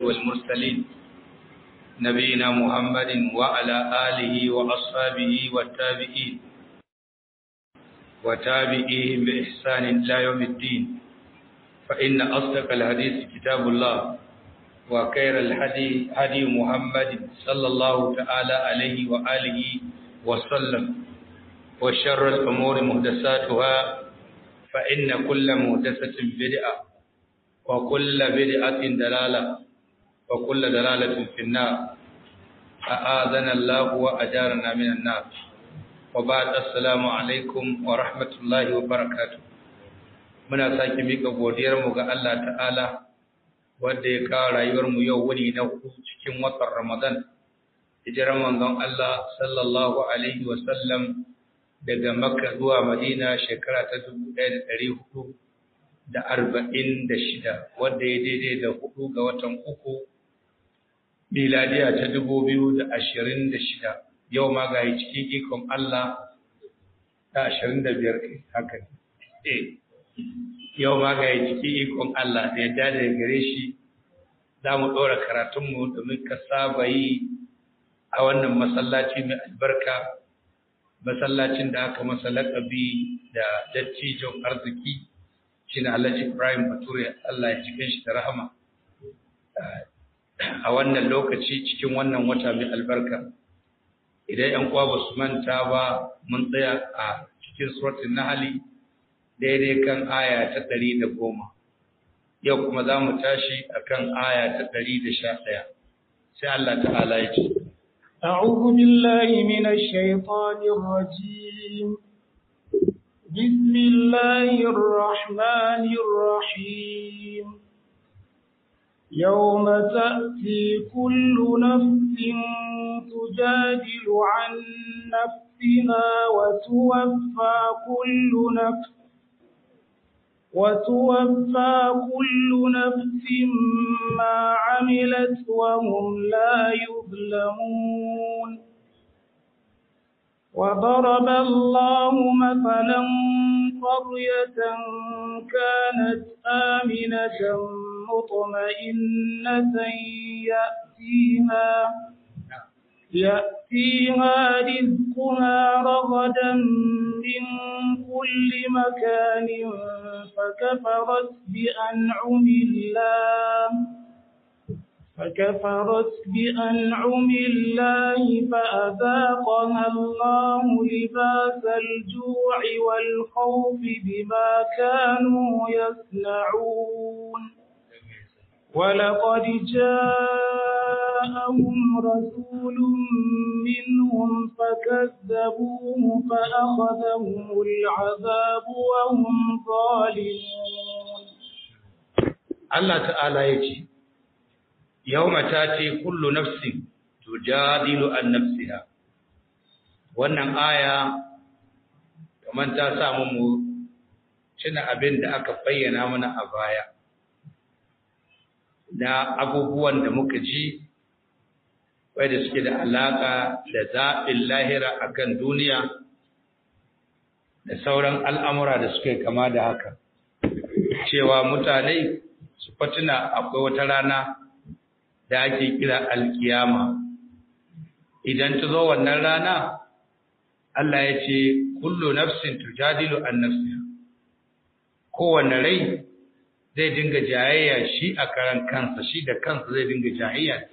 والمرسلين نبينا محمد وعلى آله وأصحابه والتابعين وتابعيهم بإحسان إلى يوم الدين فإن أصدق الحديث كتاب الله وخير الهدي هدي محمد صلى الله تعالى عليه وآله وسلم وشر الأمور محدثاتها فإن كل محدثة بدعة وكل بدعة دلالة وكل دلالة في النار أآذنا الله وأجارنا من النار وبعد السلام عليكم ورحمة الله وبركاته muna sake mika godiyarmu ga Allah ta'ala wanda ya kawo rayuwarmu yau wuni na hudu cikin watan Ramadan hijirar manzon Allah sallallahu alaihi wa sallam daga Makka zuwa Madina shekara ta 1446 wanda ya daidai da hudu ga watan uku miladiya ta 2026 yau ma ga cikin ikon Allah ta 25 haka eh yau ma ga cikin ikon Allah da yadda da gare shi za mu ɗora karatunmu domin ka saba yi a wannan masallaci mai albarka masallacin da aka masa laƙabi da dattijon arziki shi na Alhaji Ibrahim Bature Allah ya cikin shi da rahama a wannan lokaci cikin wannan wata mai albarka idan ‘yan uwa ba su manta ba mun tsaya a cikin suratun Nahali daidai kan aya ta ɗari da goma yau kuma za mu tashi a kan aya ta ɗari da sha ɗaya sai Allah ta'ala ya ce أعوذ بالله من الشيطان الرجيم بسم الله الرحمن الرحيم يوم تأتي كل نفس تجادل عن نفسها وتوفى كل نفس وتوفى كل نفس ما عملت وهم لا يظلمون وضرب الله مثلا قرية كانت آمنة مطمئنة يأتيها يأتيها رزقها رغدا من كل مكان فكفرت بأنعم الله فكفرت بأنعم الله فأذاقها الله لباس الجوع والخوف بما كانوا يصنعون ولقد جاءهم رسول منهم فكذبوه فأخذهم العذاب وهم ظالمون الله تعالى يجي يوم تاتي كل نفس تجادل عن نفسها wannan aya kamar ta samu mu cina abin da aka bayyana mana a baya na abubuwan da muka ji wadda suke da alaƙa da zaɓin lahira a kan duniya da sauran al'amura da suke kama da haka cewa mutane su fatuna akwai wata rana da ake kira alkiyama idan ta zo wannan rana Allah ya ce kullu nafsin tujadilu an nafsiha kowane rai zai dinga jayayya shi a karan kansa shi da kansa zai dinga jayayya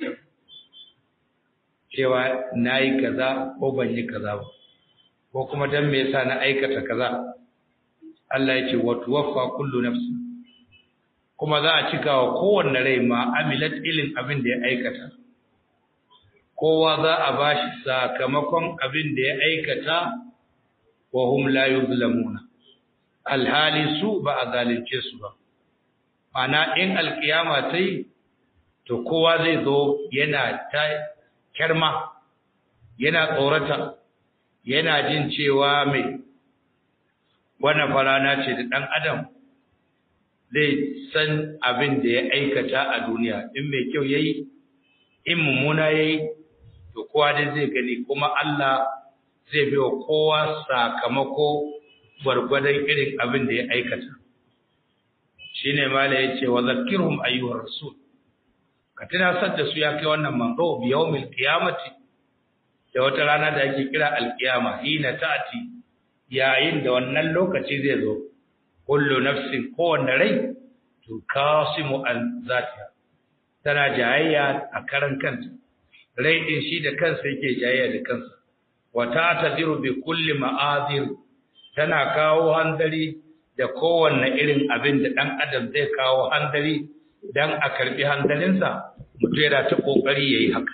cewa na yi kaza ko ban yi kaza ba ko kuma don me yasa na aikata kaza Allah ya ce wa tuwaffa kullu nafsi kuma za a cika wa kowanne rai ma amilat ilin abin da ya aikata kowa za a bashi sakamakon abin da ya aikata wa hum la yuzlamuna alhali su ba a zalunce su ba mana in alkiyama ta yi to kowa zai zo yana ta kyarma yana tsorata yana jin cewa mai wannan farana ce da ɗan adam zai san abin da ya aikata a duniya in mai kyau ya yi in mummuna ya yi to kowa dai zai gani kuma Allah zai biya kowa sakamako gwargwadon irin abin da ya aikata shi ne mala ya ce wa zakirhum ayyuhar rasul ka tunasar da su ya kai wannan manzo bi yawmil qiyamati da wata rana da ake kira alqiyama hina ta'ti yayin da wannan lokaci zai zo kullu nafsin kowanne rai to kasimu an zatiha tana jayayya a karan kanta rai din shi da kansa yake jayayya da kansa wa ta'tadiru bi kulli ma'azir tana kawo handari da kowanne irin abin da dan adam zai kawo handari dan a karbi handalinsa mutum yana ta kokari yayi haka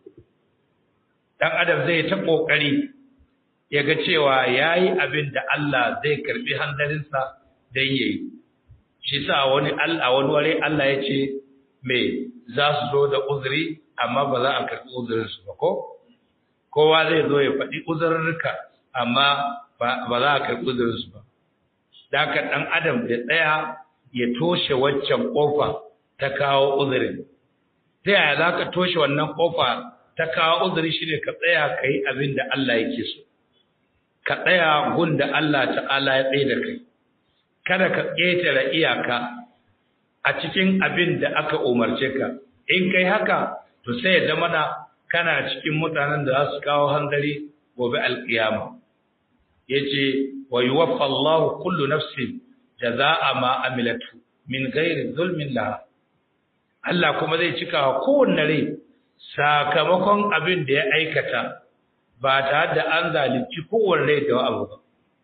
dan adam zai ta kokari ya ga cewa yayi abin da Allah zai karbi handalinsa dan yayi shi sa wani Allah wani ware Allah ya ce me za su zo da uzuri amma ba za a karbi uzurin su ba ko kowa zai zo ya faɗi uzurrurka amma ba za a karbi uzurin su ba da ka dan adam da tsaya ya toshe waccan kofa ta kawo uzurin ta yaya za ka toshe wannan kofa ta kawo uzuri shi ne ka tsaya ka yi abin da Allah yake so ka tsaya gun da Allah ta'ala ya tsaye da kai kada ka ƙetare iyaka a cikin abin da aka umarce ka in kai haka to sai ya zama na kana cikin mutanen da za su kawo hanzari gobe alƙiyama yace wa yuwaffa Allahu kullu nafsin jazaa'a ma amilatu min ghairi zulmin laha Allah kuma zai cika wa kowanne rai sakamakon abin da ya aikata ba tare da an zalunci kowanne rai da abu ba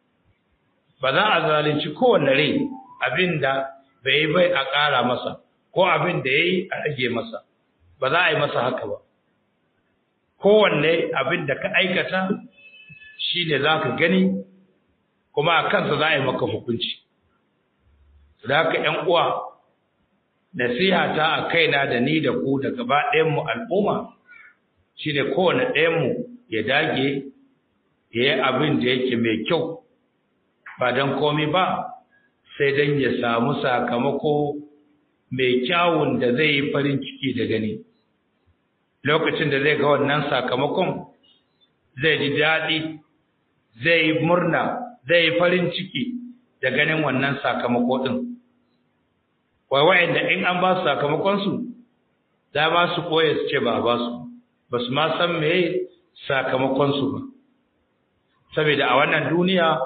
ba za a zalunci kowanne rai abin da bai bai a ƙara masa ko abin da ya yi a rage masa ba za a yi masa haka ba kowanne abin da ka aikata shi ne za ka gani kuma a kansa za a yi maka hukunci da haka ‘yan uwa nasiha ta a kaina da ni da ku da gaba ɗayanmu al'umma shi ne kowane ɗayanmu ya dage ya yi abin da yake mai kyau ba don komi ba sai don ya samu sakamako mai kyawun da zai yi farin ciki da gani lokacin da zai ga wannan sakamakon zai ji daɗi zai yi murna zai yi farin ciki da ganin wannan sakamako ɗin wai wa'anda in an ba su sakamakonsu za ba su koya su ce ba a ba su ba su ma san me sakamakonsu ba saboda a wannan duniya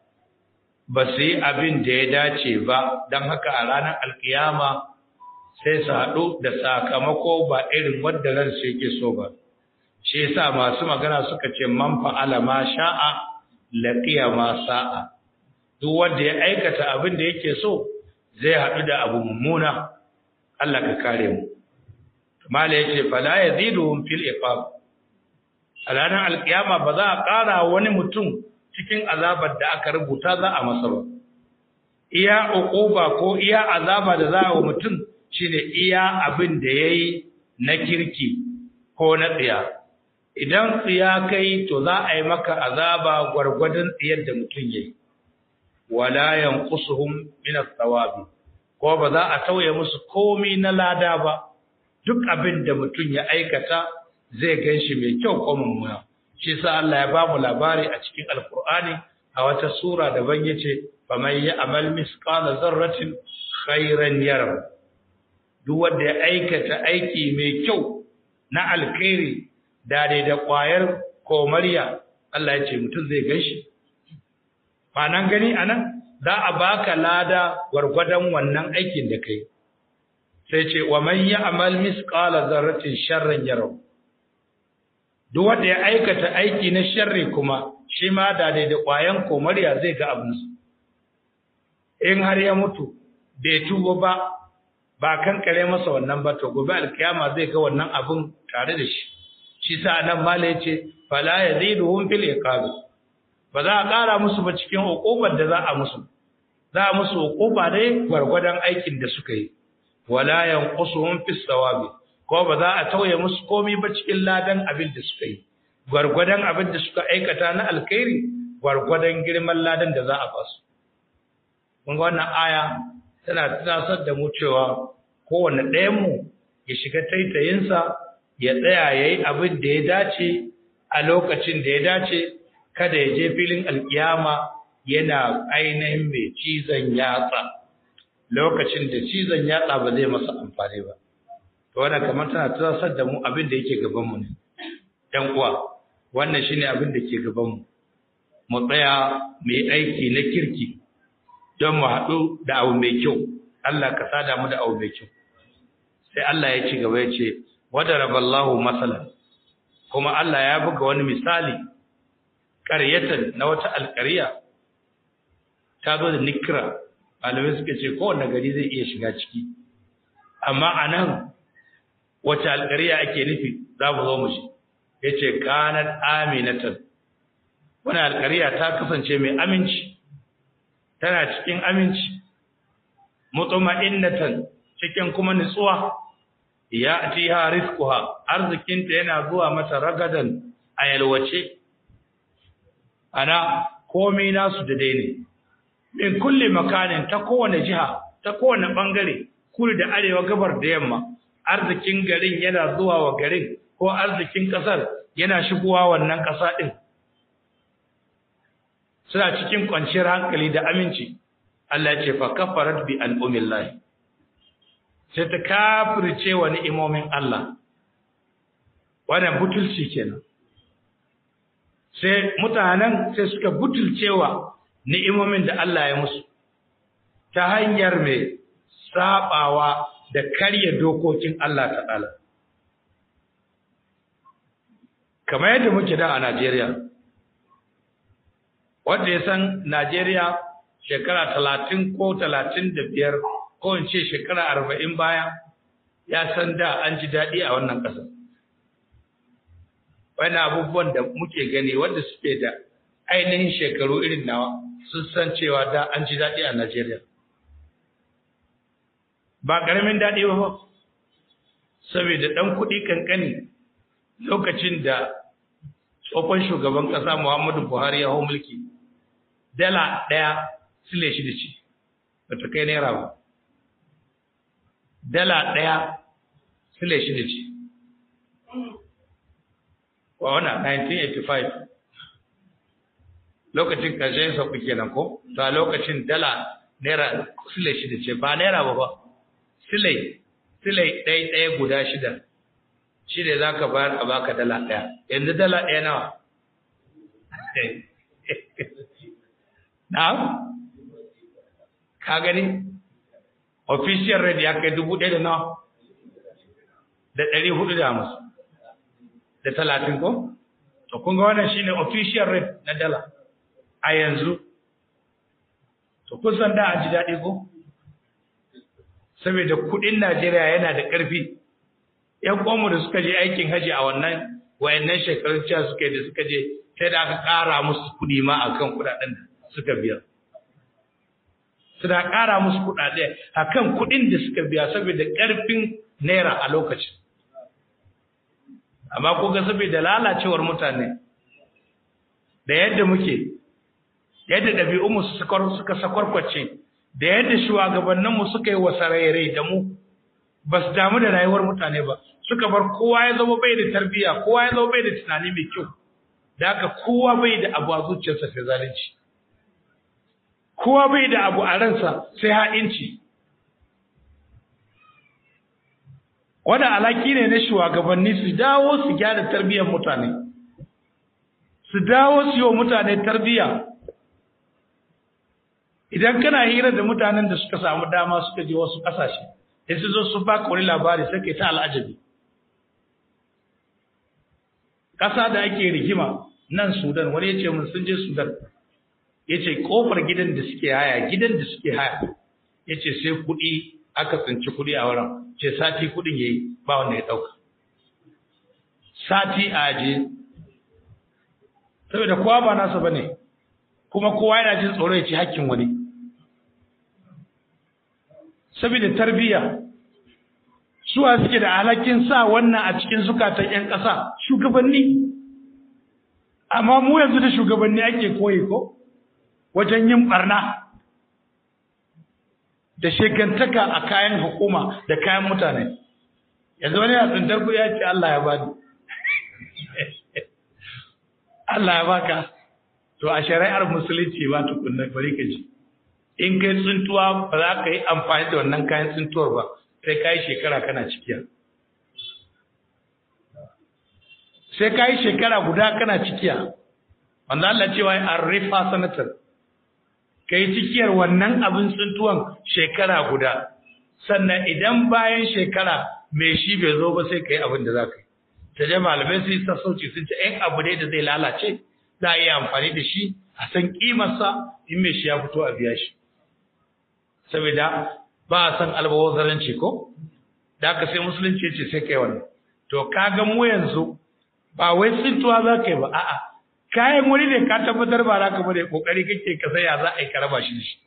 ba su yi abin da ya dace ba don haka a ranar alkiyama sai su haɗu da sakamako ba irin wadda ransu yake so ba shi yasa masu magana suka ce man fa'ala ma sha'a laqiya ma sa'a duk wanda ya aikata abin da yake so zai haɗu da abu mummuna Allah ka kare mu mala yace fala yaziduhum fil iqab a ranar alkiyama ba za a ƙara wani mutum cikin azabar da aka rubuta za a masa ba iya uquba ko iya azaba da za a wa mutum shine iya abin da yayi na kirki ko na tsiya idan tsiya kai to za a yi maka azaba gwargwadon tsiyar da mutum yayi wala yanqusuhum min ath-thawabi ko ba za a tauye musu komai na lada ba duk abin da mutum ya aikata zai ganshi mai kyau ko mummuna shi sa Allah ya bamu labari a cikin alkur'ani a wata sura daban yace faman ya'mal misqala zarratin khairan yara duk wanda ya aikata aiki mai kyau na alkhairi da dai da kwayar komariya Allah ya ce mutum zai ganshi ba nan gani anan za a baka lada gwargwadon wannan aikin da kai sai ce wa man ya'mal misqala zarratin sharran yara duk wanda ya aikata aiki na sharri kuma shi ma da dai da ƙwayan komariya zai ga abinsu in har ya mutu bai tuba ba ba kan kare masa wannan ba to gobe alkiyama zai ga wannan abin tare da shi shi sa nan mala yace fala yaziduhum fil iqab ba za a ƙara musu ba cikin hukubar da za a musu za a musu hukuba dai gwargwadon aikin da suka yi wala yanqusuhum fis sawabi ko ba za a tauye musu komai ba cikin ladan abin da suka yi gwargwadon abin da suka aikata na alkhairi gwargwadon girman ladan da za a ba su mun ga wannan aya tana tunasar da mu cewa kowanne ɗayan mu ya shiga taitayinsa ya tsaya yayi abin da ya dace a lokacin da ya dace kada ya je filin alkiyama yana ainihin mai cizon yatsa lokacin da cizon yatsa ba zai masa amfani ba to wannan kamar tana tsasar da mu abin da yake gaban mu ne ɗan uwa wannan shine abin da ke gaban mu mu tsaya mu yi aiki na kirki don mu haɗu da abu mai kyau Allah ka sada mu da abu mai kyau sai Allah ya ci gaba ya ce wadaraballahu masalan kuma Allah ya buga wani misali ƙaryatan na wata alƙarya ta zo da nikra malamai suka ce kowane gari zai iya shiga ciki amma a nan wace alƙarya ake nufi za mu zo mu shi ya ce kanar aminatan wani alƙarya ta kasance mai aminci tana cikin aminci mutuma'innatan cikin kuma nutsuwa ya atiha rizquha arzikinta yana zuwa mata ragadan a yalwace ana komai nasu da dai ne min kulli makanin ta kowane jiha ta kowane bangare kudu da arewa gabar da yamma arzikin garin yana zuwa wa garin ko arzikin kasar yana shigowa wannan kasa din suna cikin kwanciyar hankali da aminci Allah ya ce fa kafarat bi al'umillahi sai ta kafirce wa ni'imomin Allah wannan butulci kenan sai mutanen sai suka butulcewa ni'imomin da Allah ya musu ta hanyar mai sabawa da karya dokokin Allah ta'ala kamar yadda muke da a Najeriya wanda ya san Najeriya shekara talatin ko talatin da biyar ko in ce shekara arba'in baya ya san da an ji daɗi a wannan ƙasar wani abubuwan da muke gani wanda suke da ainihin shekaru irin nawa sun san cewa da an ji daɗi a Najeriya. Ba ƙaramin daɗi ba ba, saboda ɗan kuɗi ƙanƙani lokacin da tsohon shugaban ƙasa Muhammadu Buhari ya hau mulki, dala ɗaya sile shi da ci, ba ta kai naira ba. Dala ɗaya sile shi da ci. Wa wana 1985. lokacin ƙarshen sauƙi kenan ko to a lokacin dala naira sile shida ce ba naira ba ba sile sile ɗaya ɗaya guda shida shi ne za ka bayar a baka dala ɗaya yanzu dala ɗaya nawa na'am ka gani official rate ya kai dubu ɗaya da nawa da ɗari hudu da hamsin da talatin ko to kun ga wannan shine official rate na dala a yanzu to kusan da an ji daɗi ko saboda kuɗin Najeriya yana da ƙarfi ƴan ƙwamu da suka je aikin haji a wannan wayannan shekarun cewa suka da suka je sai da aka ƙara musu kuɗi ma akan kuɗaɗen da suka biya suna ƙara musu kuɗaɗe akan kuɗin da suka biya saboda ƙarfin naira a lokacin amma ko ga saboda lalacewar mutane da yadda muke yadda ɗabi'unmu suka sakwarkwace da yadda shugabanninmu suka yi wasarairai da mu ba su damu da rayuwar mutane ba suka bar kowa ya zama bai da tarbiyya kowa ya zama bai da tunani mai kyau da haka kowa bai da abu a zuciyarsa sai zalunci kowa bai da abu a ransa sai ha'inci wanda alaki ne na shugabanni su dawo su gyara tarbiyyar mutane su dawo su yi wa mutane tarbiyya idan kana hira da mutanen da suka samu dama suka je wasu ƙasashe sai su zo su baka wani labari sai kai ta al'ajabi ƙasa da ake rigima nan Sudan wani ya ce mun sun je Sudan ya ce ƙofar gidan da suke haya gidan da suke haya ya ce sai kuɗi aka tsinci kuɗi a wurin ce sati kuɗin ya yi ba wanda ya ɗauka sati a aje saboda kowa ba nasa ba ne kuma kowa yana jin tsoro ya ci hakkin wani saboda tarbiyya suwa suke da alhakin sa wannan a cikin zukatan 'yan ƙasa shugabanni amma mu yanzu da shugabanni ake koyi ko wajen yin barna da shekantaka a kayan hukuma da kayan mutane yanzu wani ya tsintar kuɗi ya ce Allah ya bani Allah ya baka to a shari'ar musulunci ba tukunna bari ka ji in kai tsintuwa ba za ka yi amfani da wannan kayan tsintuwar ba sai ka yi shekara kana cikiya sai ka yi shekara guda kana cikiya wanda Allah cewa arrifa sanatar ka yi cikiyar wannan abin tsuntuwan shekara guda sannan idan bayan shekara mai shi bai zo ba sai ka yi abin da za ka yi ta je malamai su yi sassauci sun ce ‘yan abu ne da zai lalace za a iya amfani da shi a san ƙimarsa in mai shi ya fito a biya shi saboda ba a san albawazaranci ko da aka sai musulunci ce sai kai wannan to ka ga mu yanzu ba wai tsintuwa za ka yi ba a'a kayan wani ne ka tabbatar ba za ka bane kokari kake ka saya za a yi ka raba shi da shi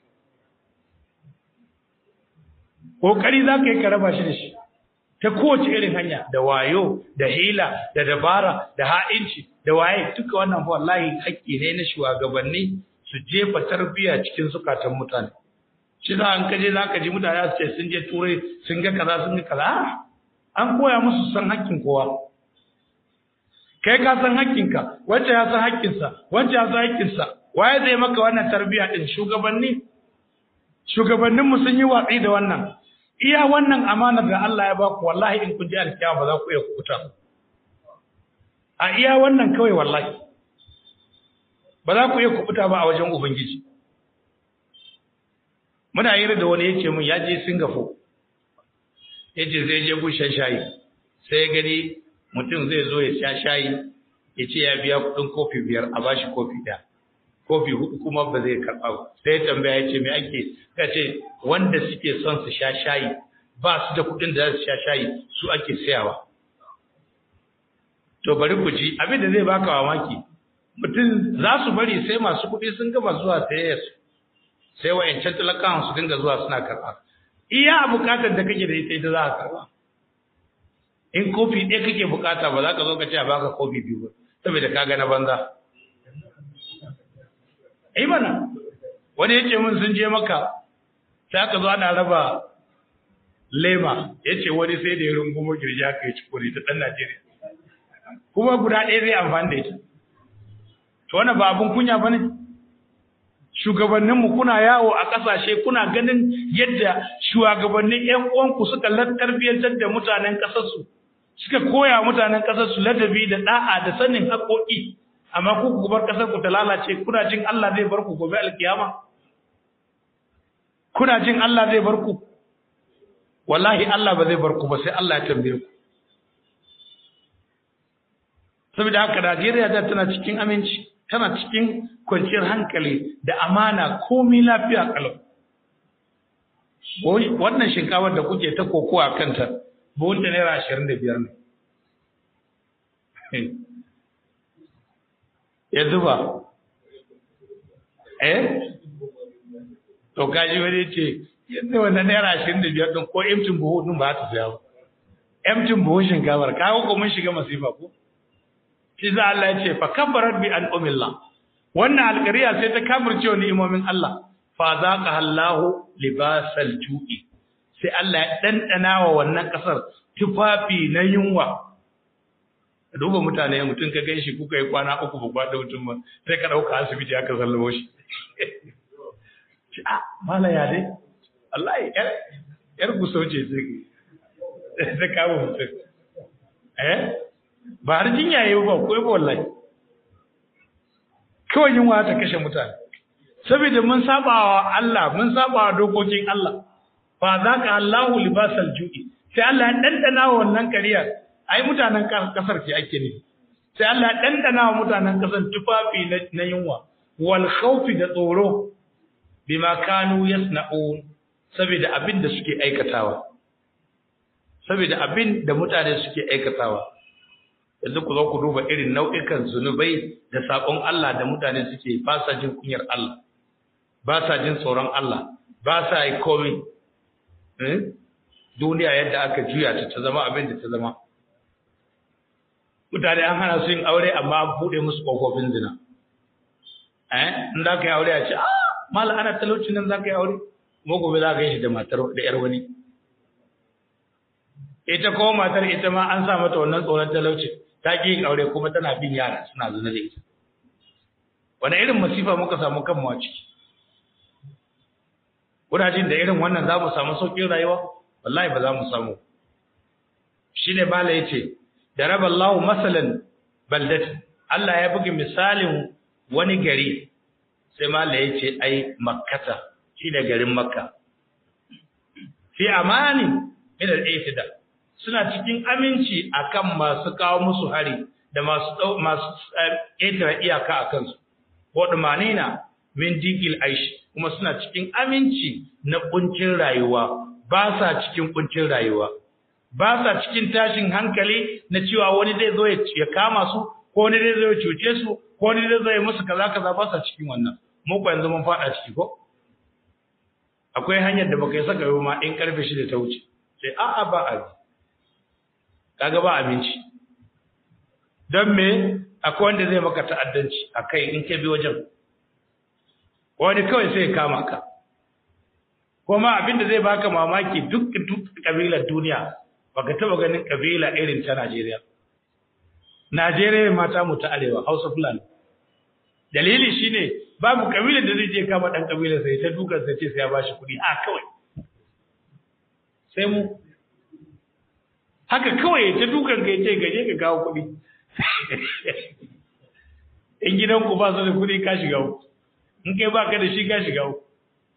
kokari za ka yi ka raba shi da shi ta kowace irin hanya da wayo da hila da dabara da ha'inci da waye duka wannan fa wallahi haƙƙi ne na shugabanni su jefa tarbiyya cikin zukatan mutane shi za an kaje za ka ji mutane su ce sun je turai sun ga kaza sun ga kaza an koya musu san haƙƙin kowa kai ka san haƙƙinka wacce ya san haƙƙinsa wacce ya san haƙƙinsa waye zai maka wannan tarbiyya din shugabanni shugabanninmu sun yi watsi da wannan iya wannan amanar da Allah ya baku wallahi in kun ji alkiyama ba za ku iya kuta a iya wannan kawai wallahi ba za ku iya kubuta ba a wajen ubangiji muna yi da wani yace mun ya je Singapore yace zai je gushen shayi sai gani mutum zai zo ya sha shayi ya ce ya biya kudin kofi biyar a bashi kofi ɗaya kofi hudu kuma ba zai karɓa ba sai ya tambaya ya ce me ake ka ce wanda suke son su sha shayi ba su da kuɗin da za su sha shayi su ake sayawa to bari ku ji abin da zai baka mamaki mutum za su bari sai masu kuɗi sun gama zuwa sayayya su sai wa'yancan talakawan su dinga zuwa suna karɓa iya bukatar da kake da ita ita za ka karɓa in kofi ɗaya kake bukata ba za ka zo ka ce a baka kofi biyu ba saboda ka ga na banza ai mana wani yace mun sun je maka sai aka zo ana raba lema yace wani sai da ya rungumo girji aka yi cikuri ta dan Najeriya kuma guda ɗaya zai amfani da ita to wannan ba abun kunya bane shugabanninmu kuna yawo a ƙasashe kuna ganin yadda shugabannin ƴan uwanku suka tarbiyyantar da mutanen ƙasarsu suka koya mutanen ƙasarsu ladabi da da'a da sanin haƙoƙi amma ku ku bar ƙasar ku ta lalace kuna jin Allah zai bar ku gobe alkiyama kuna jin Allah zai bar ku wallahi Allah ba zai bar ku ba sai Allah ya tambaye ku saboda haka Najeriya da tana cikin aminci tana cikin kwanciyar hankali da amana komai lafiya kalau wannan shinkafar da kuke ta kokowa kanta buhunta naira ashirin da biyar ne ya zuba eh to kaji wani ce yadda wannan naira ashirin da biyar ɗin ko emtin buhu ɗin ba ta saya ba emtin buhun shinkafar kawo ko mun shiga masifa ko shi za Allah ya ce fa kabarat bi an umillah wannan alƙariya sai ta kafirce wa ni'imomin Allah fa zaqa Allahu libasal ju'i sai Allah ya dandana wa wannan kasar tufafi na yunwa duba mutane mutum ka ganshi kuka yi kwana uku ba kwada mutum ba sai ka dauka asibiti aka sallamo shi a mala ya dai wallahi yar yar gusauce sai ta kama mutum eh ba har jinya yayi ba ko ba wallahi kawai yunwa ta kashe mutane saboda mun saba wa Allah mun saba wa dokokin Allah fa zaka Allahu libasal ju'i sai Allah ya dandana wa wannan kariya ai mutanen kasar ce ake ne sai Allah ya dandana wa mutanen kasar tufafi na yunwa wal khawfi da tsoro bima kanu yasna'un saboda abin da suke aikatawa saboda abin da mutane suke aikatawa yanzu ku zo ku duba irin nau'ikan zunubai da sakon Allah da mutane suke ba sa jin kunyar Allah ba sa jin tsoron Allah ba sa yi komai duniya yadda aka juya ta ta zama abin da ta zama mutane an hana su yin aure amma an buɗe musu ƙofofin zina eh in za ka yi aure a ce ah mala ana talauci nan za ka yi aure kuma gobe za ka yi shi da matar da yar wani ita ko matar ita ma an sa mata wannan tsoron talauci ta ƙi yin aure kuma tana bin yara suna zina da ita wani irin masifa muka samu kanmu a ciki Kudajen da irin wannan za mu samu sauƙin rayuwa wallahi ba za mu samu shi ne bala ya ce da raba Allahu masalan baldat Allah ya buga misalin wani gari sai mala ya ce ai makkata shi da garin makka fi amani min al-itida suna cikin aminci akan masu kawo musu hari da masu masu ƙetare iyaka a kansu waɗumanina min digil aishi kuma suna cikin aminci na kuncin rayuwa ba sa cikin kuncin rayuwa ba sa cikin tashin hankali na cewa wani zai zo ya kama su ko wani zai zo ya cuce su ko wani zai zo ya musu kaza kaza ba sa cikin wannan mu ko yanzu mun fada ciki ko akwai hanyar da baka yi saka yau ma in karfe shi da ta wuce sai a'a ba a kaga ba abinci don me akwai wanda zai maka ta'addanci akai in ka bi wajen wani kawai sai ya kama ka kuma abinda zai baka mamaki duk duk kabilar duniya baka taba ganin kabila irin ta Najeriya Najeriya mata mu ta arewa Hausa Fulani dalili shine babu kabilar da zai je kama dan kabilar sai ta dukan sai ce sai ya bashi kuɗi a kawai sai mu haka kawai ta dukan ka ce gaje ka kawo kuɗi in gidanku ba su da kuɗi ka shiga uku in kai ba ka da shi ka shiga uku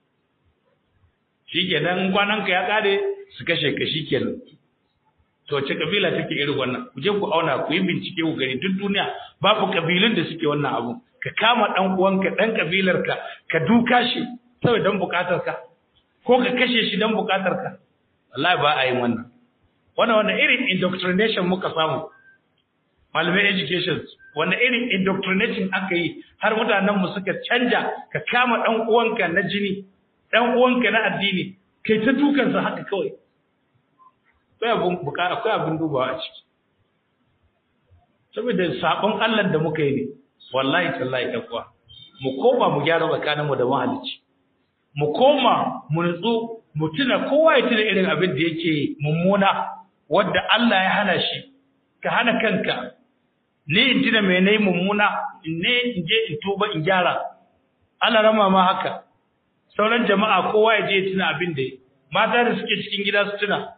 shi kenan kwananka ya kare su kashe ka shi kenan to ce kabila take irin wannan ku je ku auna ku yi bincike ku gani duk duniya babu kabilun da suke wannan abu ka kama dan uwanka dan kabilarka ka duka shi saboda dan bukatarka ko ka kashe shi dan bukatarka wallahi ba a yin wannan wannan wannan irin indoctrination muka samu malamai education wanda irin indoctrination aka yi har mutanen mu suka canja ka kama dan uwanka na jini dan uwanka na addini kai ta dukan sa haka kawai akwai abun buka akwai abun dubawa a ciki saboda sabon Allah da muka yi ne wallahi tallahi takwa mu koma mu gyara tsakanin mu da mahalicci mu koma mu nutsu mu tuna kowa ya tuna irin abin da yake mummuna wanda Allah ya hana shi ka hana kanka ni in tuna me nayi mummuna ne in je in tuba in gyara Allah rama ma haka sauran jama'a kowa ya je ya tuna abin da mata da suke cikin gida su tuna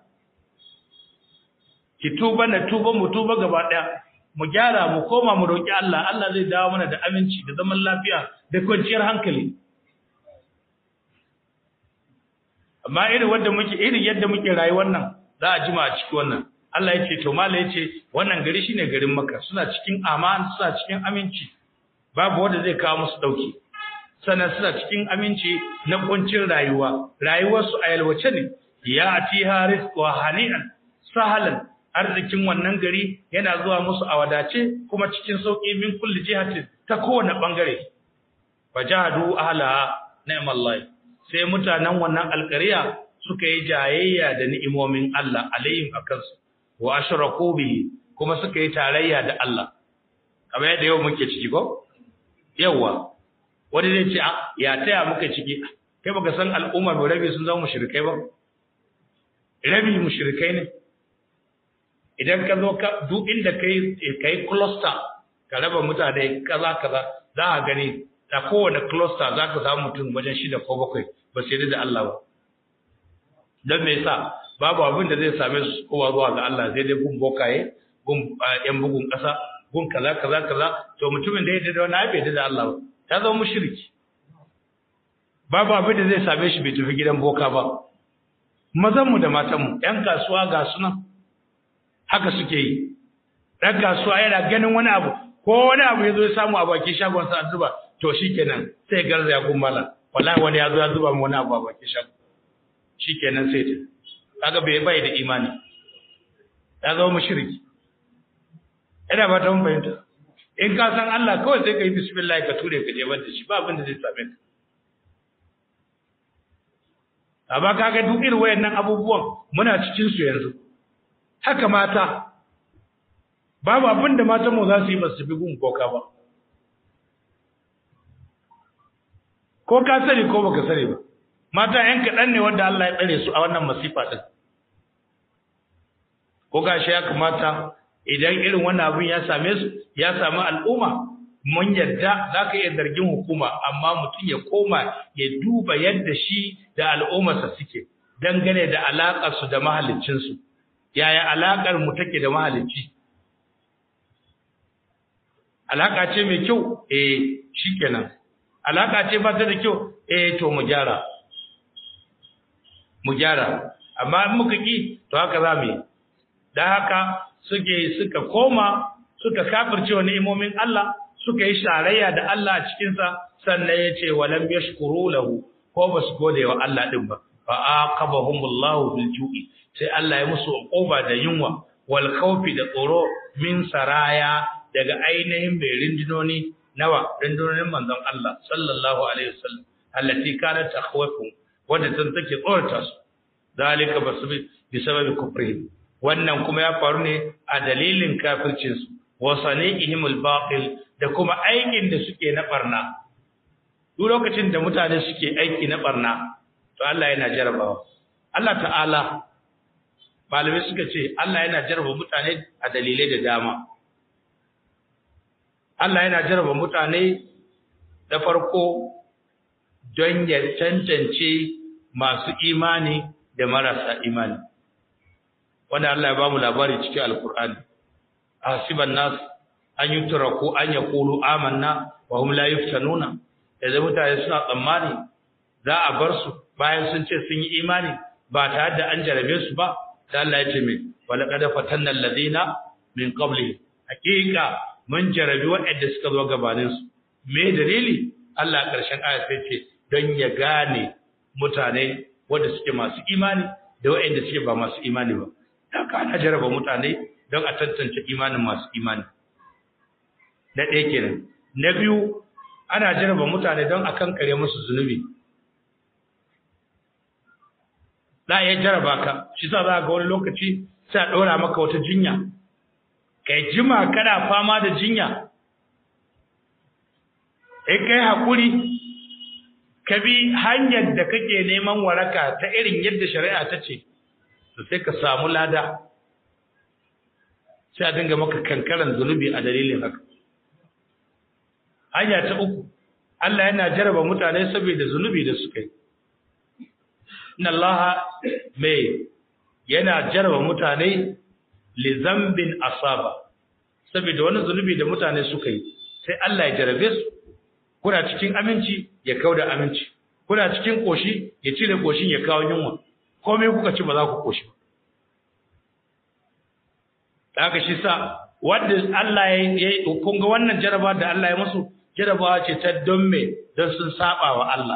ki tuba na tuba mu tuba gaba daya mu gyara mu koma mu roki Allah Allah zai dawo mana da aminci da zaman lafiya da kwanciyar hankali amma irin wanda muke irin yadda muke rayuwar nan za a jima a ciki wannan Allah ya ce to mala ya ce wannan gari shine garin Makka suna cikin aman suna cikin aminci babu wanda zai kawo musu dauki sannan suna cikin aminci na kuncin rayuwa rayuwar su a yalwace ne ya ati haris wa hani'an sahalan arzikin wannan gari yana zuwa musu a wadace kuma cikin sauki min kulli jihatin ta kowane bangare wajadu ahla ni'mallahi sai mutanen wannan alƙariya suka yi jayayya da ni'imomin Allah alayhim akansu wa ashraku bihi kuma suka yi tarayya da Allah kamar yadda yau muke ciki ko yawa wani zai ce ya taya muka ciki kai baka san al'umma mai rabi sun zama mushrikai ba rabi mushrikai ne idan ka zo ka duk inda kai kai cluster ka raba mutane kaza kaza za ka gani da kowane cluster za ka samu mutum wajen shida ko bakwai ba su yarda da Allah ba don me yasa babu abin da zai same su kowa zuwa ga Allah sai dai gun bokaye gun yan bugun ƙasa gun kaza kaza kaza to mutumin da ya yarda da wani bai yarda da Allah ba ya zama mushriki babu abin da zai same shi bai tafi gidan boka ba mazan mu da matan mu yan kasuwa ga sunan haka suke yi dan kasuwa yana ganin wani abu ko wani abu ya zo ya samu a bakin shagon sa zuba to shikenan sai garza ya gummala wallahi wani ya zo ya zuba mu wani abu a bakin shagon shikenan sai ta kaga bai bai da imani ya zama mushriki ina ba ta mun fahimta in ka san Allah kawai sai ka yi bismillah ka ture ka je da shi ba abin da zai same ka amma kaga duk irin wayannan abubuwan muna cikin su yanzu haka mata babu abin da matan mu za su yi ba su bi gun koka ba ko ka sani ko baka sani ba mata yan kaɗan ne wanda Allah ya tsare su a wannan masifa din ko gashi ya kamata idan irin wannan abin ya same su ya samu al'umma mun yadda za ka iya zargin hukuma amma mutum ya koma ya duba yadda shi da al'ummarsa suke dangane da alaƙarsu da mahaliccinsu yaya alaƙar mu take da mahalicci alaka ce mai kyau eh shikenan alaka ce ba ta da kyau eh to mu gyara mu gyara amma in muka ki to haka za mu yi dan haka suke suka koma suka kafirce wa ni'imomin Allah suka yi sharayya da Allah a cikin sa sannan yace walam yashkuru lahu ko ba su gode wa Allah din ba fa aqabahumullahu bil ju'i sai Allah ya musu uquba da yunwa wal khawfi da tsoro min saraya daga ainihin mai rindinoni nawa rindinonin manzon Allah sallallahu alaihi wasallam allati kanat takhwafu wanda tun take tsorata su dalika basu bi sababi kufrihim wannan kuma ya faru ne a dalilin kafircin su wa sani'ihim al-batil da kuma aikin da suke na barna duk lokacin da mutane suke aiki na barna to Allah yana jarabawa Allah ta'ala malamai suka ce Allah yana jaraba mutane a dalilai da dama Allah yana jaraba mutane da farko don ya tantance masu imani da marasa imani wanda Allah ya bamu labari cikin alkur'ani hasiban nas an yutraku an yaqulu amanna wa hum la yuftanuna da mutane suna tsammani za a bar su bayan sun ce sun yi imani ba tare da an jarabe su ba da Allah ya ce min walaqad fatanna alladhina min qabli hakika mun jarabi waɗanda suka zo gabanin su me dalili Allah a ƙarshen aya sai ce don ya gane mutane wanda suke masu imani da waɗanda suke ba masu imani ba haka ana jaraba mutane don a tantance imanin masu imani na ɗaya kenan na biyu ana jaraba mutane don a kankare musu zunubi za a iya jaraba ka shi sa za ga wani lokaci sai a ɗora maka wata jinya kai jima kana fama da jinya in kai haƙuri ka bi hanyar da kake neman waraka ta irin yadda shari'a ta ce to sai ka samu lada sai a dinga maka kankaran zunubi a dalilin haka hanya ta uku Allah yana jaraba mutane saboda zunubi da suka yi inna Allah mai yana jaraba mutane li zambin asaba saboda wani zunubi da mutane suka yi sai Allah ya jarabe su kuna cikin aminci ya kauda aminci kuna cikin koshi ya cire koshin ya kawo yunwa komai kuka ci ba za ku koshi ba haka shi sa wanda Allah ya yi kun ga wannan jaraba da Allah ya musu jarabawa ce ta don me don sun saba wa Allah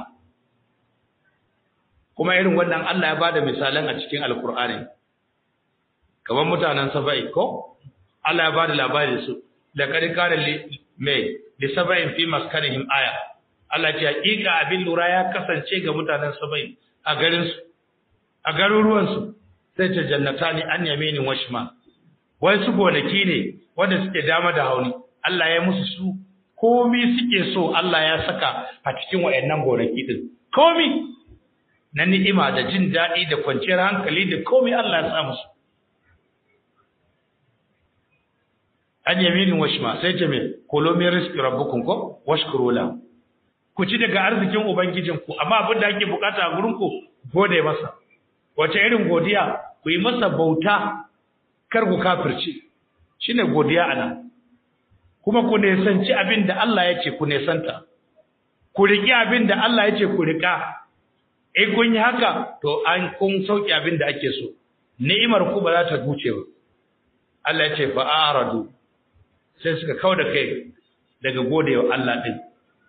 kuma irin wannan Allah ya bada misalan a cikin alkur'ani kamar mutanen saba'i ko Allah ya bada labari su da kari kare mai li saba'in fi maskanihim aya Allah ce hakika abin lura ya kasance ga mutanen saba'i a garin su a garuruwan su sai ta jannatani an yaminin washma wai su gonaki ne wanda suke dama da hauni Allah ya musu su komi suke so Allah ya saka a cikin wayannan gonaki din komi na ni'ima da jin daɗi da kwanciyar hankali da komai Allah ya sa musu an yaminin washma sai ce me kolo min rizqi rabbukum ko washkuru la ku ci daga arzikin ubangijin ku amma abin da ake bukata a gurin ku gode masa wace irin godiya ku yi masa bauta kar ku kafirci shine godiya ana kuma ku nesanci abin da Allah ya ce ku nesanta ku riƙi abin da Allah ya ce ku riƙa in kun yi haka to an kun sauki abin da ake so ni'imar ku ba za ta duce ba Allah ya ce fa aradu sai suka kauda kai daga godewa Allah din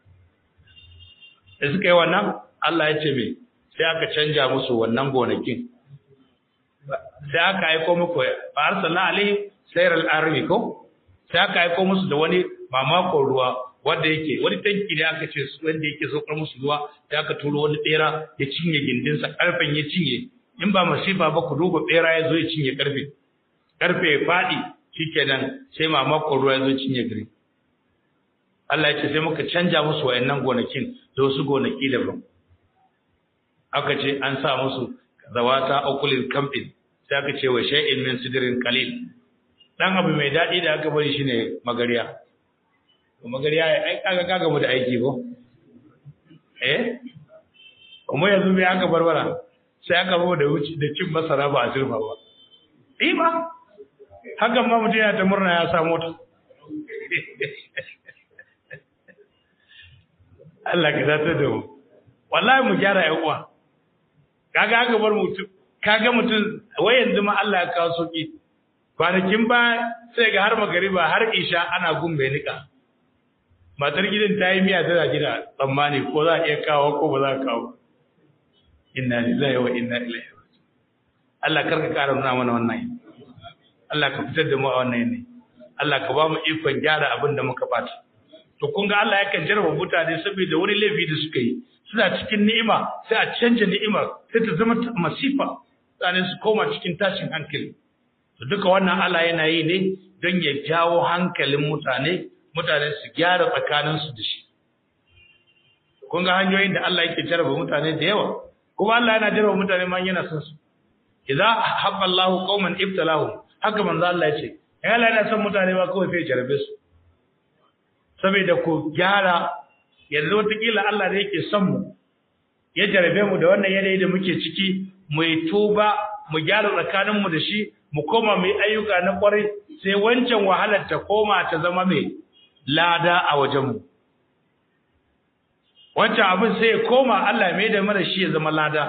da suka yi wannan Allah ya ce me sai aka canja musu wannan gonakin sai aka aiko muku fa arsalna alaihi sayral armi ko sai aka aiko musu da wani mamakon ruwa wanda yake wani tanki ne aka ce su wanda yake saukar musu ruwa da aka turo wani bera ya cinye gindinsa karfen ya cinye in ba masifa ba ku duba bera ya zo ya cinye karfe karfe ya faɗi shikenan sai mamakon ruwa ya zo cinye gari Allah ya ce sai muka canja musu wayannan gonakin da wasu gonaki daban aka ce an sa musu zawata akulil kamfin sai aka ce wa shay'in min sidrin qalil dan abu mai dadi da aka bari shine magariya to magariya ai kaga kaga mu da aiki ko eh kuma yanzu bai aka barbara sai aka bawo da wuci da cin masara ba a zurfa ba eh ba hakan ma mutum yana ta murna ya samu ta Allah ka zata da mu wallahi mu gyara ƴan uwa kaga aka bar mutum kaga mutum wai yanzu ma Allah ya kawo sauki kwanakin ba sai ga har magariba har isha ana gumbe nika matar gidan ta yi miya tana gida tsammani ko za a iya kawo ko ba za a kawo inna lillahi wa inna ilaihi raji'un Allah karka kara nuna mana wannan Allah ka fitar da mu a wannan ne Allah ka ba mu ikon gyara abin da muka bata to kun ga Allah yakan jarraba mutane saboda wani laifi da suka yi suna cikin ni'ima sai a canja ni'imar sai ta zama masifa tsanin su koma cikin tashin hankali to duka wannan Allah yana yi ne don ya jawo hankalin mutane mutane su gyara tsakaninsu da shi kun ga hanyoyin da Allah yake jarraba mutane da yawa kuma Allah yana jarraba mutane ma yana son su idza habba Allahu qauman ibtalahum haka manzo Allah yace in Allah yana son mutane ba kawai sai jarabe su saboda ku gyara yanzu wataƙila Allah da yake son mu ya jarabe mu da wannan yanayi da muke ciki mu yi tuba mu gyara tsakaninmu da shi mu koma mu yi ayyuka na kwarai sai wancan wahalar ta koma ta zama mai lada a wajenmu wancan abin sai ya koma Allah mai da mara shi ya zama lada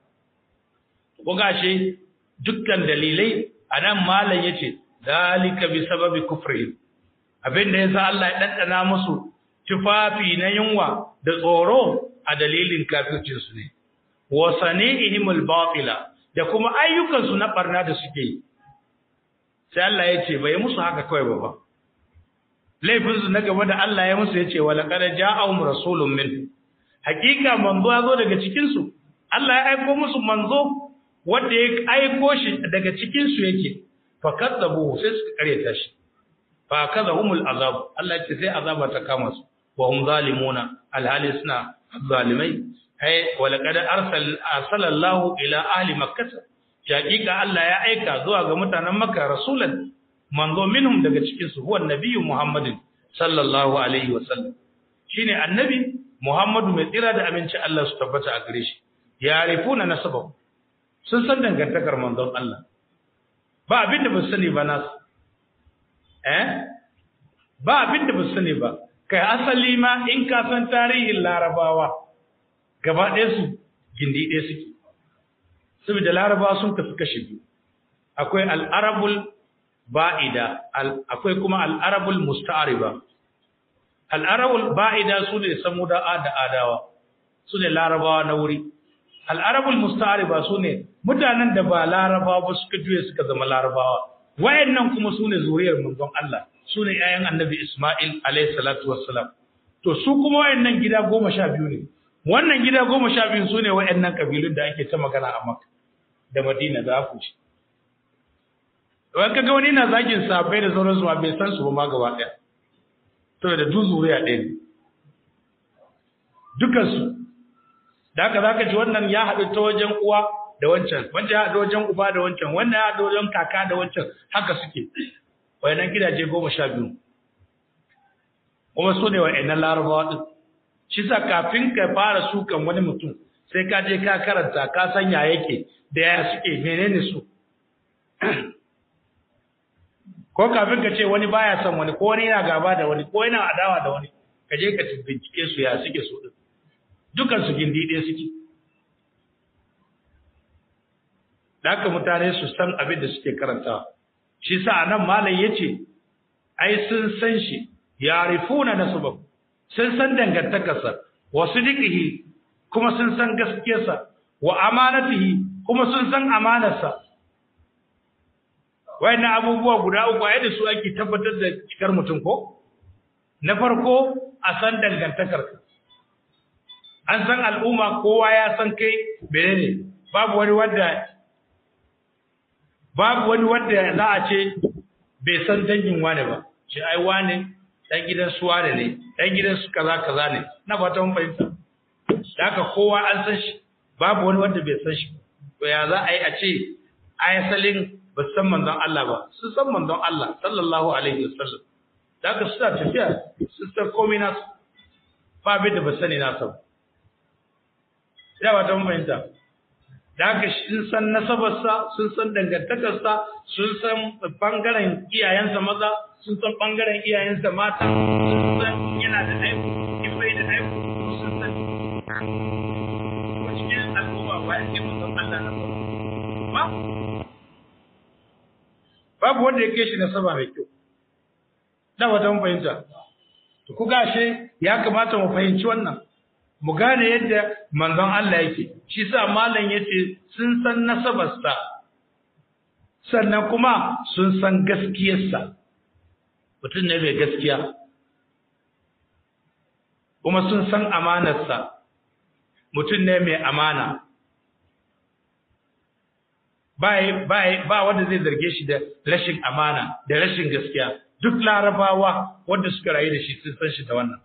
ko gashi dukkan dalilai anan malam yace dalika bi sababi kufri abinda yasa Allah ya dandana musu tufafi na yunwa da tsoro a dalilin kafircin su ne wa sanihimul batila da kuma ayyukan su na barna da suke yi sai Allah yace bai musu haka kawai ba ba laifin su na gaba da Allah ya musu yace wa laqad ja'ahum rasulun min hakika manzo ya zo daga cikin su Allah ya aika musu manzo wanda ya aiko shi daga cikin su yake fa kadzabu sai suka kareta shi fa kadahumul azab Allah ya ce sai azaba ta kama su wa hum zalimuna alhali suna zalimai ai wa laqad arsal arsalallahu ila ahli makkah hakika Allah ya aika zuwa ga mutanen makka rasulan manzo minhum daga cikin su huwa nabiyyu muhammadin sallallahu alaihi wasallam shine annabi muhammadu mai tsira da aminci Allah su tabbata a gare shi ya rifuna nasabahu sun san dangantakar manzon Allah ba abin da ba su sani ba nasu eh ba abin da ba su sani ba kai asali ma in ka san tarihin larabawa gaba ɗaya su gindi ɗaya suke saboda larabawa sun kasu kashe biyu akwai al'arabul ba'ida akwai kuma al'arabul musta'ariba al'arabul ba'ida su ne samuda da adawa su ne larabawa na wuri al'arabul musta'ariba su ne mutanen da ba larabawa ba suka juye suka zama larabawa wayannan kuma su ne zuriyar manzon Allah su ne ‘ya'yan annabi Ismail alayhi salatu wassalam to su kuma wayannan gida goma sha biyu ne wannan gida goma sha biyu su ne wayannan kabilun da ake ta magana a Makka da Madina za ku ci wai kaga wani na zagin sabai da sauransu ba bai san su ba ma gaba ɗaya to da duk zuriya ɗaya ne dukansu da haka zaka ji wannan ya haɗu ta wajen uwa da wancan wancan ya haɗu wajen uba da wancan wannan ya haɗu wajen kaka da wancan haka suke wayannan gidaje goma sha biyu kuma su ne wayannan larabawa ɗin shi sa kafin ka fara sukan wani mutum sai ka je ka karanta ka san ya yake da ya suke menene su ko kafin ka ce wani baya son wani ko wani yana gaba da wani ko yana adawa da wani ka je ka bincike su ya suke su din dukan su gindi ɗaya suke da haka mutane su san abin da suke karantawa shi sa anan malam yace ai sun san shi yarifuna nasabah sun san dangantakarsa wa sidiqihi kuma sun san gaskiyarsa wa amanatihi kuma sun san amanarsa wayannan abubuwa guda uku ai da su ake tabbatar da cikar mutum ko na farko a san dangantakarka an san al'umma kowa ya san kai menene babu wani wanda babu wani wanda za a ce bai san dangin wane ba shi ai wane dan gidan su wane ne dan gidan su kaza kaza ne na fata mun fahimta da haka kowa an san shi babu wani wanda bai san shi to ya za a yi a ce ayasalin ba san manzon Allah ba su san manzon Allah sallallahu alaihi wasallam da haka suna tafiya su san komai nasu ba abin da ba sani nasa ba ina ba ta mun fahimta da haka sun san nasabarsa sun san dangantakarsa sun san bangaren iyayensa maza sun san bangaren iyayensa mata sun san yana da haihu in bai da haihu sun san cikin al'umma bayan ke musan Allah na ba babu wanda ya shi nasaba mai kyau da wata mun fahimta to ku gashe ya kamata mu fahimci wannan mu gane yadda manzon Allah yake shi sa malam yace sun san nasabarsa sannan kuma sun san gaskiyarsa mutum ne mai gaskiya kuma sun san amanarsa mutum ne mai amana ba wanda zai zarge shi da rashin amana da rashin gaskiya duk larabawa wanda suka rayu da shi sun san shi da wannan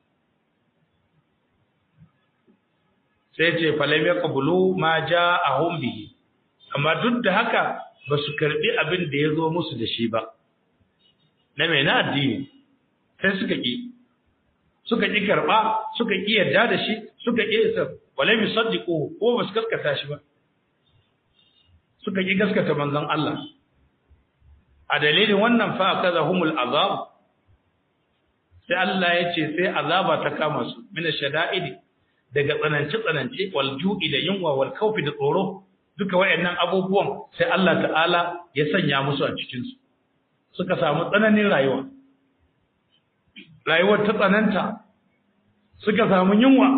sai ce falam yaqbulu ma ja'ahum bihi amma duk da haka ba su karbi abin da ya zo musu da shi ba na mai na addini sai suka ki suka ki karba suka ki yarda da shi suka ki isa walam yusaddiqu ko ba su gaskata shi ba suka ki gaskata manzon Allah a dalilin wannan fa akazahumul azab sai Allah ya ce sai azaba ta kama su mina shada'idi daga tsanance-tsanance walju'i da yunwa wal kaufi da tsoro duka wayannan abubuwan sai Allah ta'ala ya sanya musu a cikin su suka samu tsananin rayuwa rayuwar ta tsananta suka samu yunwa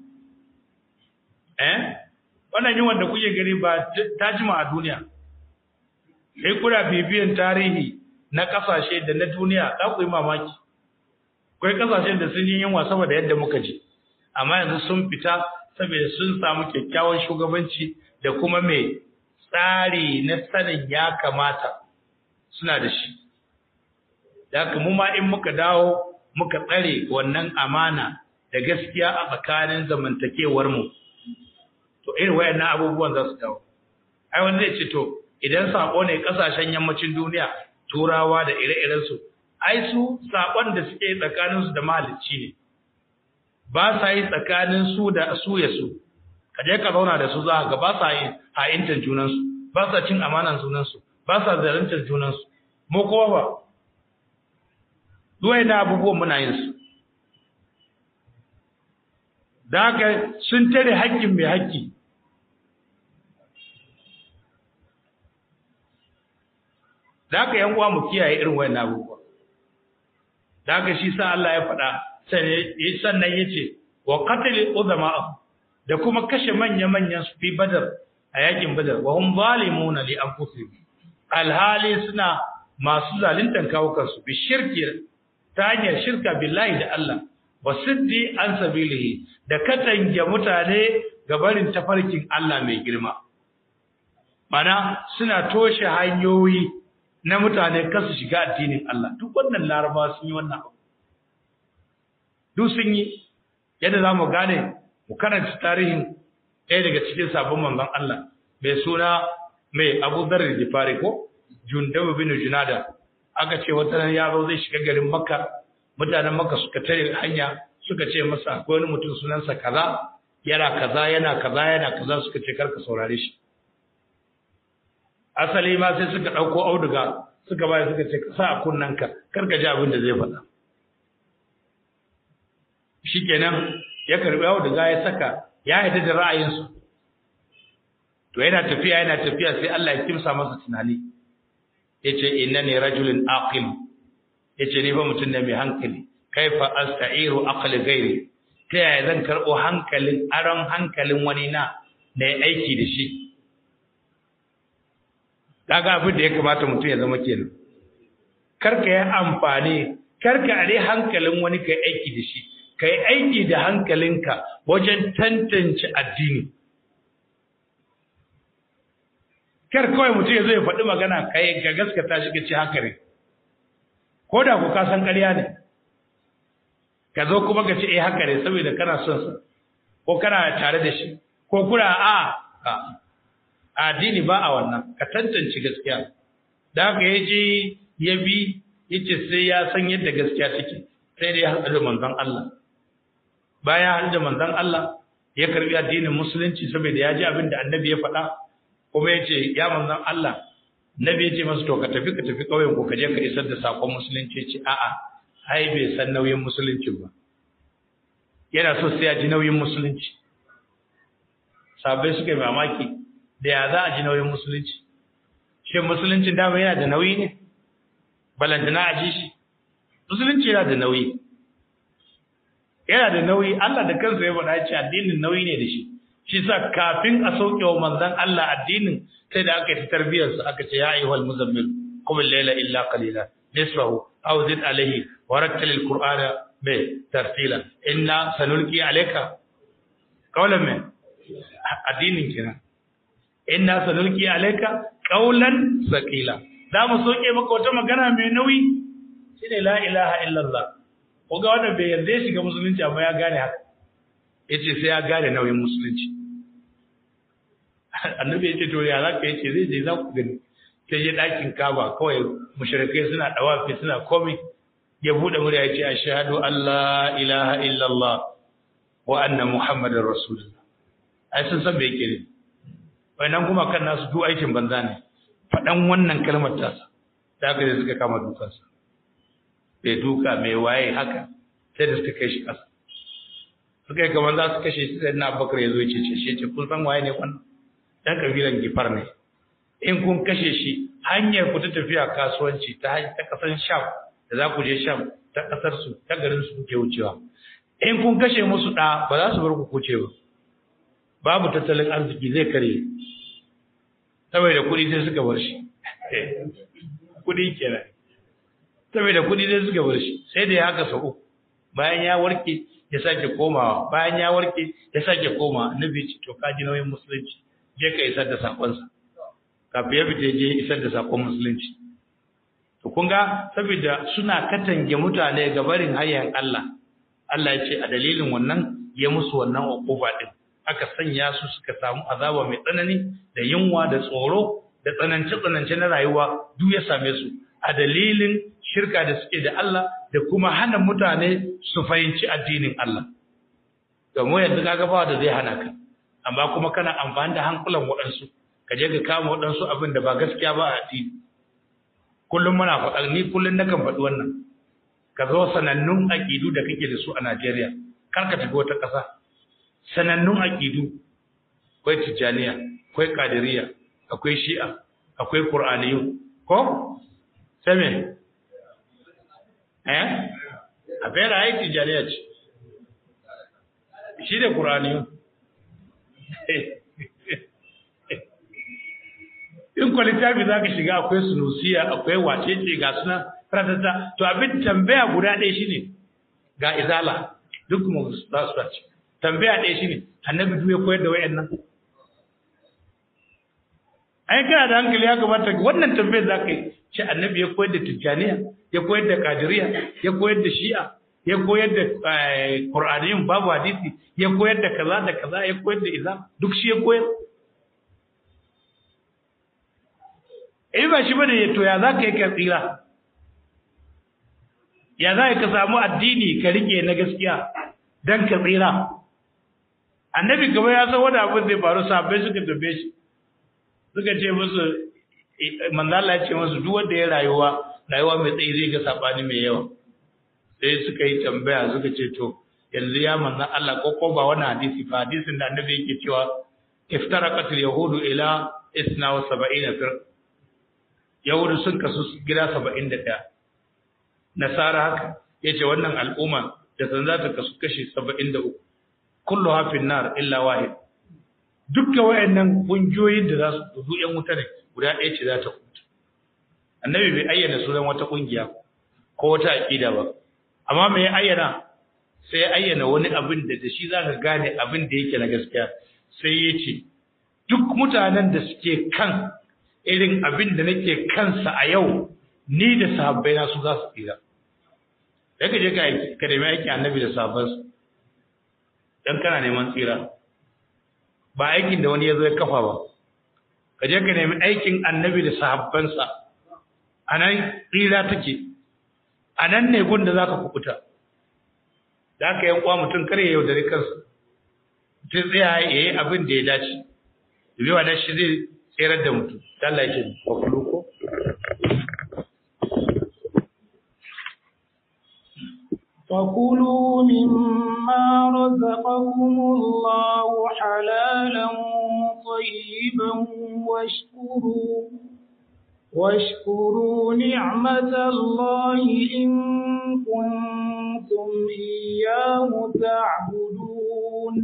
eh wannan yunwa da kuke gani ba ta jima a duniya kai kuna bibiyan tarihi na kasashe da na duniya za ku yi mamaki akwai kasashen da sun yi yunwa saboda yadda muka ji amma yanzu sun fita saboda sun samu kyakkyawan shugabanci da kuma mai tsari na sanin ya kamata suna da shi da haka mu ma in muka dawo muka tsare wannan amana da gaskiya a tsakanin zamantakewar mu to irin wayannan abubuwan za su dawo ai wanda zai ce to idan sako ne kasashen yammacin duniya turawa da ire-iren su ai su sakon da suke tsakanin su da mahalicci ne ba sa yi tsakanin su da su ya su ka je ka zauna da su za ga ba sa yi ha'intan junan su ba sa cin amanan junan su ba sa zaluntar junan su mu kowa ba duwai da abubuwan muna yin su da haka sun tare haƙƙin mai haƙƙi da haka yan uwa mu kiyaye irin wayannan abubuwa da haka shi sa Allah ya faɗa sannan yace wa qatl udama da kuma kashe manya manyan su fi badar a yakin badar wa hum zalimuna li anfusihim alhali suna masu zaluntan kawukan su bi shirki ta hanyar shirka billahi da Allah wa siddi an sabilihi da katange mutane ga barin tafarkin Allah mai girma mana suna toshe hanyoyi na mutane kasu shiga addinin Allah duk wannan laraba sun yi wannan abu duk sun yi yadda za mu gane mu karanta tarihin ɗaya daga cikin sabon manzon Allah mai suna mai Abu Dharr Jifari ko Jundabu bin Junada aka ce wata ran yaro zai shiga garin Makka mutanen Makka suka tare hanya suka ce masa akwai wani mutum sunansa kaza yana kaza yana kaza yana kaza suka ce karka saurare shi asali ma sai suka ɗauko auduga suka bayar suka ce ka sa a kunnanka kar ka ji abin da zai faɗa shikenan ya karbi auduga ya saka ya haɗu da ra'ayinsu to yana tafiya yana tafiya sai Allah ya kimsa masa tunani yace innani rajulun aqil yace ni fa mutum ne mai hankali kaifa asta'iru aqli ghairi ta yaya zan karɓo hankalin aron hankalin wani na da ya aiki da shi kaga abin da ya kamata mutum ya zama kenan karka yi amfani karka are hankalin wani kai aiki da shi kai aiki da hankalinka wajen tantance addini kar kawai mutum ya zo ya faɗi magana kai ga gaskata shi kace haka ne ko da ku ka san ƙarya ne ka zo kuma ka ce eh haka ne saboda kana son sa ko kana tare da shi ko kuna a addini ba a wannan ka tantance gaskiya da haka ya je ya bi ya ce sai ya san yadda gaskiya take sai dai haɗu da manzon Allah bayan haɗu da manzon Allah ya karbi addinin musulunci saboda ya ji abin da annabi ya faɗa kuma ya ce ya manzon Allah nabi ya ce masa to ka tafi ka tafi ƙauyen ku ka je ka isar da sakon musulunci ce a'a ai bai san nauyin musulunci ba yana so sai ya ji nauyin musulunci sabai suka yi mamaki da ya za a ji nauyin musulunci shin musuluncin dama yana da nauyi ne balantana a ji shi musulunci yana da nauyi yana da nauyi Allah da kansa ya faɗa ce addinin nauyi ne da shi shi sa kafin a sauke wa manzon Allah addinin sai da aka yi tarbiyar sa aka ce ya ayyuhal muzammil qum al-layla illa qalila nisfahu aw zid alayhi wa rattil al-qur'ana bi tartila inna sanulqi alayka qawlan min addinin kenan inna sanulqi alayka qawlan saqila za mu soke maka wata magana mai nauyi shine la ilaha illallah ko ga wanda bai yarda shiga musulunci amma ya gane haka yace sai ya gane nauyin musulunci annabi yace to ya zaka yace zai je za ku gani sai je dakin kaba kawai mushrikai suna dawafi suna komai ya bude murya yace ashhadu an la ilaha illallah wa anna muhammadar rasulullah ai sun san me yake ne wannan kuma kan nasu duk aikin banza ne faɗan wannan kalmar tasa da haka sai suka kama dukansa bai duka mai waye haka sai da suka kai shi ƙasa suka yi kamar za su kashe shi sai na bakar ya zo ya cece shi ce kun san waye ne wannan dan kabilan gifar ne in kun kashe shi hanyar ku ta tafiya kasuwanci ta ta kasan sham da za ku je sham ta kasar su ta garin su kuke wucewa in kun kashe musu da ba za su bar ku kuce ba babu tattalin arziki zai kare saboda kuɗi sai suka bar shi kuɗi kenan saboda kuɗi sai suka bar shi sai da ya haka sau uku bayan ya warke ya sake komawa bayan ya warke ya sake koma annabi ce to ka ji nauyin musulunci je ka isar da sakonsa kafin ya fita je isar da sakon musulunci to kun ga saboda suna katange mutane ga barin hanyar Allah Allah ya ce a dalilin wannan ya musu wannan uquba din aka sanya su suka samu azaba mai tsanani da yunwa da tsoro da tsanance tsanance na rayuwa duk ya same su a dalilin shirka da suke da Allah da kuma hana mutane su fahimci addinin Allah domin yanzu kaga ba da zai hana ka amma kuma kana amfani da hankulan waɗansu ka je ka kama waɗansu abin da ba gaskiya ba a addini kullum muna faɗa ni kullum nakan faɗi wannan ka zo sanannun aƙidu da kake da su a Najeriya kar ka tafi wata ƙasa sanannun aƙidu akwai tijjaniya akwai kadiriya akwai shi'a akwai qur'aniyu ko sai me eh a fera ai tijjaniya ce shi da qur'aniyu in kwa littafi za ka shiga akwai sunusiya akwai wacece ga suna ratata to abin tambaya guda ɗaya shine ga izala duk mu za su ce tambaya ɗaya shine annabi duk ya koyar da wayannan ai kana da hankali ya kamata wannan tambayar za ka yi ce annabi ya koyar da tijjaniya ya koyar da kadiriya ya koyar da shi'a ya koyar da qur'aniyin babu hadisi ya koyar da kaza da kaza ya koyar da izam duk shi ya koyar eh ba shi bane to ya za ka yi ka tsira ya za ka samu addini ka rike na gaskiya dan ka tsira annabi gaba ya san wani abu zai faru sabai suka tabe shi suka ce musu manzo Allah ya ce musu duk wanda ya rayuwa rayuwa mai tsayi zai ga sabani mai yawa sai suka yi tambaya suka ce to yanzu ya manzo Allah ko ko ba wannan hadisi ba hadisin da annabi yake cewa iftaraqat al-yahudu ila 72 fir yahudu sun kasu gida 71 nasara haka yace wannan al'umma da san za ta kasu kashi 73 kullu hafin nar illa wahid dukkan wayannan kungiyoyin da za su dudu yan wuta ne guda ɗaya ce za ta kuta annabi bai ayyana sunan wata kungiya ko wata aqida ba amma me ya ayyana sai ya ayyana wani abin da da shi zaka gane abin da yake na gaskiya sai ya ce duk mutanen da suke kan irin abin da nake kansa a yau ni da sahabbai na su za su tsira sai ka je ka aiki ka nemi aiki annabi da sahabbansa dan kana neman tsira ba aikin da wani ya zo ya kafa ba ka je ka nemi aikin annabi da sahabbansa a nan tsira take a nan ne gun da za ka kukuta da aka yankwa mutum kare yaudare kansa mutum tsaya ya yi abin da ya dace domin wannan shi zai tserar da mutum Allah yake kwakwalu ko فكلوا مما رزقكم الله حلالا طيبا واشكروا واشكروا نعمة الله إن كنتم إياه تعبدون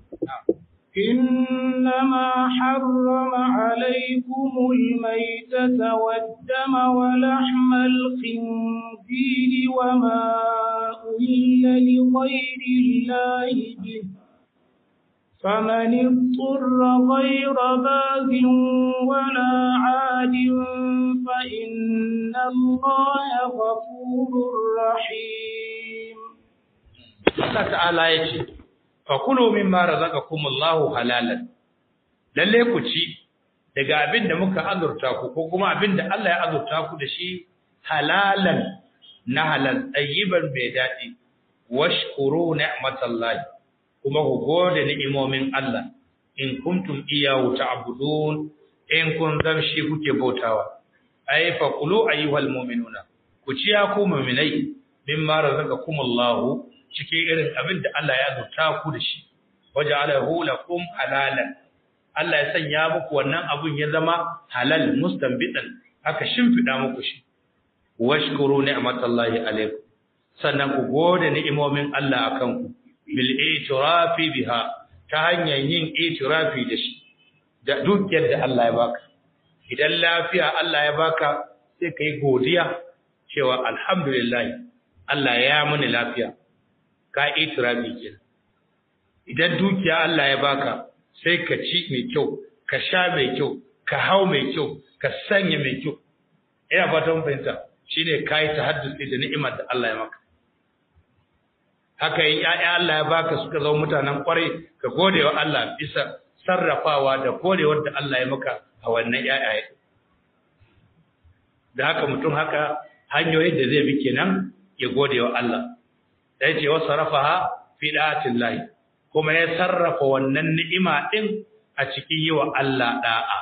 إنما حرم عليكم الميتة والدم ولحم الخنزير وما أهل لغير الله به فمن اضطر غير باغ ولا عاد فإن الله غفور رحيم Allah ta'ala ya ce fakulu mimma razaqakumullahu halalan lalle ku ci daga abin da muka azurta ku ko kuma abin da Allah ya azurta ku da shi halalan na halal tayyiban bai dadi washkuru ni'matallahi kuma ku gode ni'imomin Allah in kuntum iyyahu ta'budun in kun zamshi kuke bautawa ay fakulu ayyuhal mu'minuna ku ci ya ku mu'minai mimma razaqakumullahu cikin irin abin da Allah ya zuta ku da shi waje alahu lakum halalan Allah ya sanya muku wannan abun ya zama halal mustanbitan aka shimfida muku shi washkuru ni'matallahi alaikum sannan ku gode ni'imomin Allah akan ku bil itirafi biha ta hanyar yin itirafi da shi da dukiyar da Allah ya baka idan lafiya Allah ya baka sai kai godiya cewa alhamdulillah Allah ya muni lafiya ka itirafi kenan idan dukiya Allah ya baka sai ka ci mai kyau ka sha mai kyau ka hau mai kyau ka sanya mai kyau ina fatan fahimta shine kai tahaddusi da ni'imar da Allah ya maka haka yin ƴaƴa Allah ya baka suka zama mutanen kwarai ka gode wa Allah bisa sarrafawa da godewar da Allah ya maka a wannan ƴaƴaye da haka mutum haka hanyoyin da zai bi kenan ya gode wa Allah da yace wa sarafaha fi da'atillahi kuma ya sarrafa wannan ni'ima din a cikin yi wa Allah da'a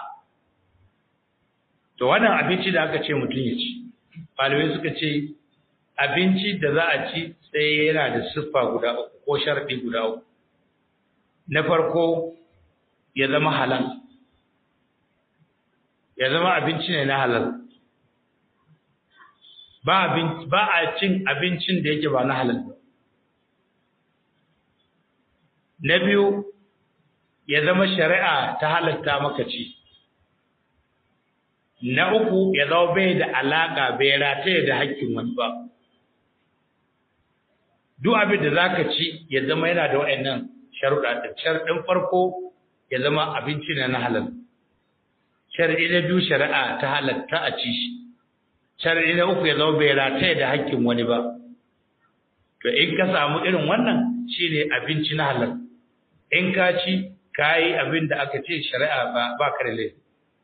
to wannan abinci da aka ce mutum ya ci malamai suka ce abinci da za a ci sai yana da siffa guda uku ko sharɗi guda uku na farko ya zama halal ya zama abinci ne na halal ba ba a cin abincin da yake ba na halal ba na biyu ya zama shari'a ta halatta maka ci na uku ya zama bai da alaka bai rataye da hakkin wani ba duk abin da zaka ci ya zama yana da wayannan sharuɗa da sharuɗin farko ya zama abinci ne na halal shar'i na biyu shari'a ta halatta a ci shi shar'i na uku ya zama bai rataye da hakkin wani ba to in ka samu irin wannan shine abinci na halal in ka ci kayi abin da aka ce shari'a ba ba ka da laifi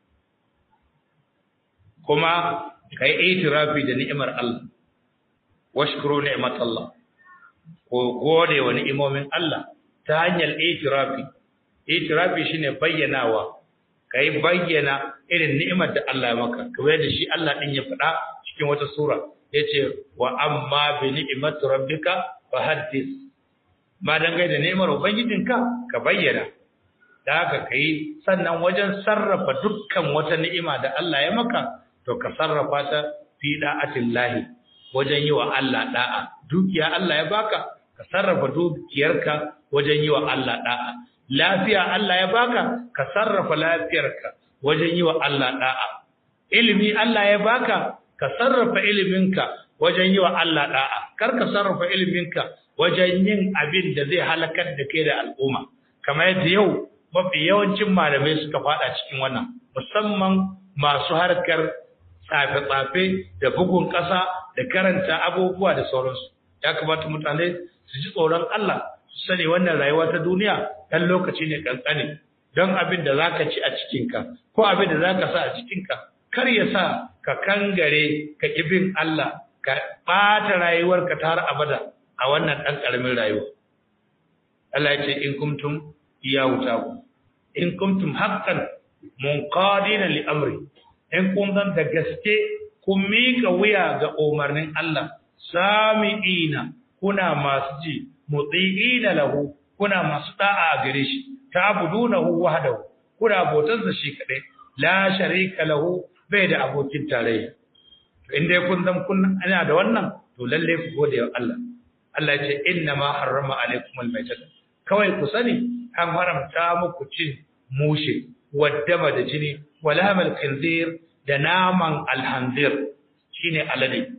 kuma kai itirafi da ni'imar Allah washkuru ni'mat Allah ko gode wa ni'imomin Allah ta hanyar itirafi itirafi shine bayyanawa kai bayyana irin ni'imar da Allah ya maka kamar da shi Allah din ya faɗa cikin wata sura yace wa amma bi ni'mati rabbika fahaddis ma dangai da ni'imar ubangijinka ka bayyana da haka kai sannan wajen sarrafa dukkan wata ni'ima da Allah ya maka to ka sarrafa ta fi da'atillahi wajen yi wa Allah da'a dukiya Allah ya baka ka sarrafa dukiyarka wajen yi wa Allah da'a lafiya Allah ya baka ka sarrafa lafiyarka wajen yi wa Allah da'a ilimi Allah ya baka ka sarrafa iliminka wajen yi wa Allah da'a kar ka sarrafa iliminka wajen yin abin da zai halakar da kai da al'umma kamar yadda yau mafi yawancin malamai suka fada cikin wannan musamman masu harkar tsafe-tsafe da bugun ƙasa da karanta abubuwa da sauransu ya kamata mutane su ji tsoron Allah su sani wannan rayuwa ta duniya ɗan lokaci ne kankane don abin da zaka ci a cikinka ko abin da zaka sa a cikinka kar ya sa ka kangare ka ibin Allah ka ɓata rayuwarka ta har abada a wannan ɗan ƙaramin rayuwa Allah ya ce in kuntum iyahu tabu in kuntum haqqan munqadina li amri in kun zan da gaske kun mika wuya ga umarnin Allah sami'ina kuna masu ji muti'ina lahu kuna masu da'a gare shi ta'budunahu wahdahu kuna bautar da shi kadai la sharika lahu bai da abokin tarayya to inda kun zan kun ana da wannan to lalle ku gode wa Allah Allah ya ce inna ma harrama alaikumul maitata kawai ku sani an haramta muku cin mushe waddama da jini wala mal khinzir da naman alhanzir shine alade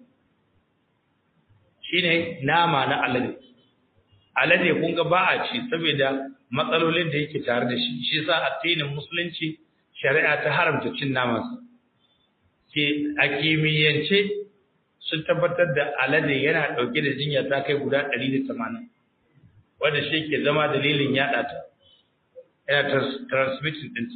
shine nama na alade alade kun ga ba a ci saboda matsalolin da yake tare da shi shi yasa addinin musulunci shari'a ta haramta cin naman sa ke a kimiyyance sun tabbatar da alade yana dauke da jinya ta kai guda 180 wanda shi ke zama dalilin yada ta yana transmitting din